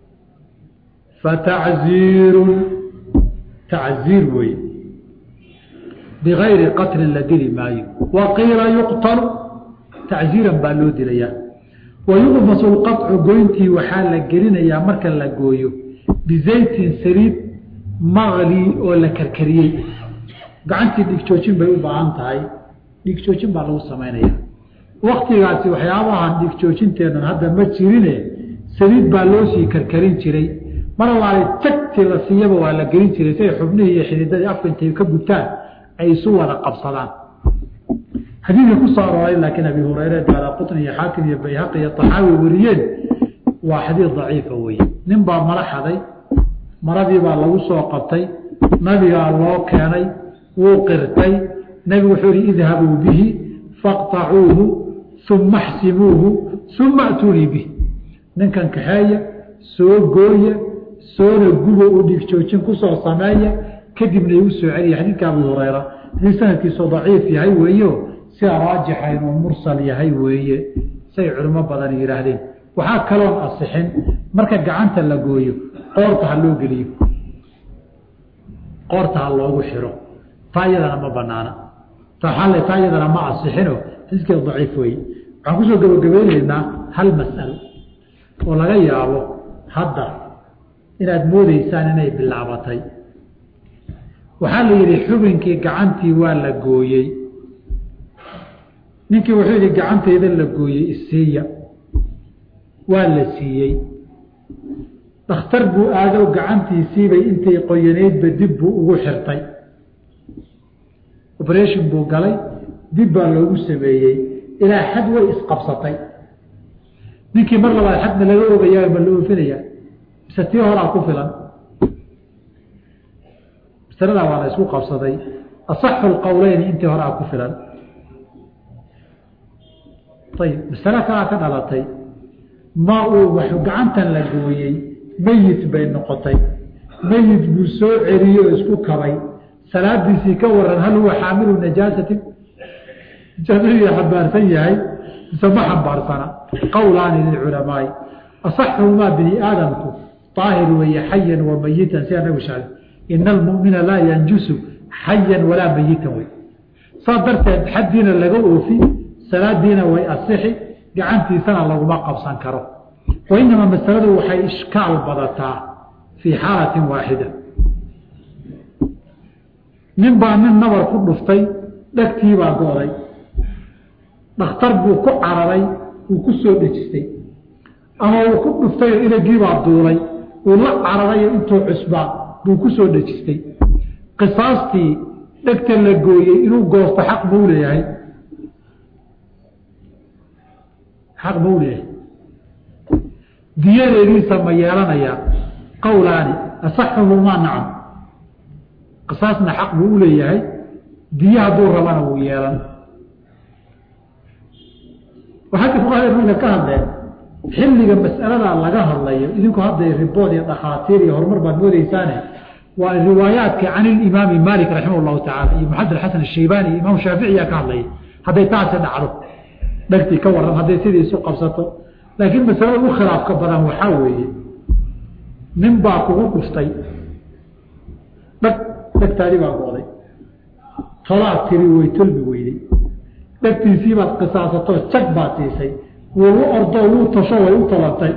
fatacziirun tacziir wey bigayri qatlin la dili maayo wa qiila yuqtalu tacziiran baa loo dilayaa wa yuqmasu lqaطcu goyntii waxaa la gelinayaa marka la gooyo bizaytin saliid maqli oo la karkariyey gacantii dhigjoojin bay u baahan tahay dhigjoojin baa lagu samaynaya waktigaasi waxyaabahan dhigjoojinteenan hadda ma jirine saliid baa loo sii karkarin jiray mar allaale tagtii la siiyaba waa la gelin jiray si ay xubnihii iyo xididadii afka intay ka gubtaan ay isu wada qabsadaan xadiidka ku soo arooray laakiin abi hureyre daara qutni iyo xaakim iyo bayhaqi iyo taxaawi wariyeen waa xadiid daciifa weye nin baa mala xaday maradii baa lagu soo qabtay nabigaa loo keenay wuu qirtay nebigu wuxuu yihi idhabuu bihi faqtacuuhu uma xsimuuhu uma atuunii bih ninkan kaxeeya soo gooya soona gubo u dhigjoojin kusoo sameeya kadibna igu soo celiya xadiidka abu hureyra hadii sanadkiisu daciif yahay weeyo sida raajixa inuu mursal yahay weeye say culimo badan yidhaahdeen waxaa kaloon asixin marka gacanta la gooyo qoorta ha loo geliyo qoorta ha loogu xiro taa iyadana ma banaana taale taa iyadana ma asixino xadiiskeeda daciif weeye waxaan kusoo gabagabeyneynaa hal mas'alo oo laga yaabo hadda inaad moodeysaan inay bilaabatay waxaa la yidhi xubinkii gacantii waa la gooyey ninkii wuxuu yidhi gacanteyda la gooyey isiiya waa la siiyey dhakhtar buu aado gacantiisiibay intay qoyaneydba dib buu ugu xirtay operation buu galay dib baa loogu sameeyey ilaa xad way isqabsatay ninkii mar labaad xadna laga ogayaa ma la oofinayaa mise tii horaa ku filan masaladaa waa la isku qabsaday asaxu lqowleyni intii horaa ku filan ayib masale kalaa ka dhalatay ma uu wax gacantan la gooyey meyit bay noqotay meyit buu soo celiyey oo isku kabay salaadiisii ka waran hal huwa xaamilu najaasatin najaasadiiu xambaarsan yahay mise ma xambaarsana qowlaani lilculamaai asaxuhumaa bini aadamku aahir weeye xayan wa mayitan sida nabigu sheegay ina almumina laa yanjusu xayan walaa mayitan wey saas darteed xaddiina laga oofi salaadiina way asixi gacantiisana laguma qabsan karo wainamaa masaladu waxay ishkaal badataa fii xaalatin waaxida nin baa nin nabar ku dhuftay dhegtiibaa go-day dhakhtar buu ku cararay uu ku soo dhejistay ama uu ku dhuftayoo inagiibaa duulay uu la cararayo intuu cusbaa buu ku soo dhejistay qisaastii dhegta la gooyey inuu goosto xaq buu leeyahay xaq buu leeyahay diyadeediisa ma yeelanayaa qowlaani asaxuhumaa nacam qisaasna xaq buu u leeyahay diye hadduu rabana wuu yeelan waxaa fuqahada marka ka hadleen xilliga mas'aladaa laga hadlayo idinku hadday ribood iyo dhakhaatiir iyo horumar baad moodeysaane waa riwaayaadka can ilimaami maalik raximah llahu tacala iyo maxamed alxasan ashaybaani iyo imaam shaaficiyaa ka hadlaya hadday taasi dhacdo dhegtii ka waran hadday sidii isu qabsato laakiin masalada u khilaafka badan waxaa weeye nin baa kugu dhuftay dhag dhegtaadii baa go'day tolaad tiri way tolmi weyday dhegtiisii baad qisaasatoo jag baad siisay wuu u ordoo wuu tasho way u tolantay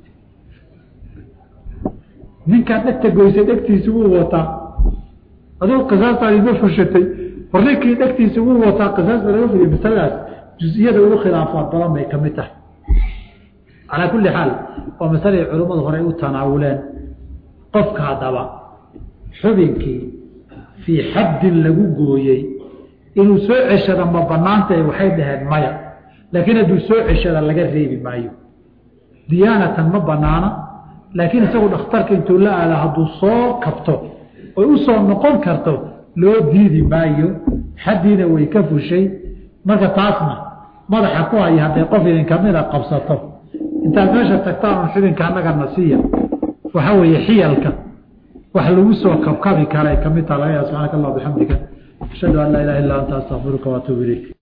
ninkaad dhegta goysay dhegtiisi wuu wataa aduu qisaastaadii ma fushatay war ninkii dhegtiisi wuu wataa qisaasta laga fuliya masaladaas jus-iyada ugu khilaafaad badan bay ka mid tahay calaa kulli xaal waa masalay culimmadu horey u tanaawuleen qofka haddaba xubinkii fii xaddin lagu gooyey inuu soo ceshada ma banaantahay waxay dhaheen maya laakiin hadduu soo ceshada laga reebi maayo diyaanatan ma banaana laakiin isagu dhakhtarka intuu la aada hadduu soo kabto oy u soo noqon karto loo diidi maayo xaddiina way ka fushay marka taasna madaxa ku haya hadday qof idin kamida qabsato intaad meesha tagtaan un xubinka annagana siiya waxaa weeye xiyalka wax lagu soo kabkabi kara ay kamid taha laga yaa subxaanaka allah bixamdika ashhadu an laa ilaha illa anta astaqfiruka waatuubu ilayk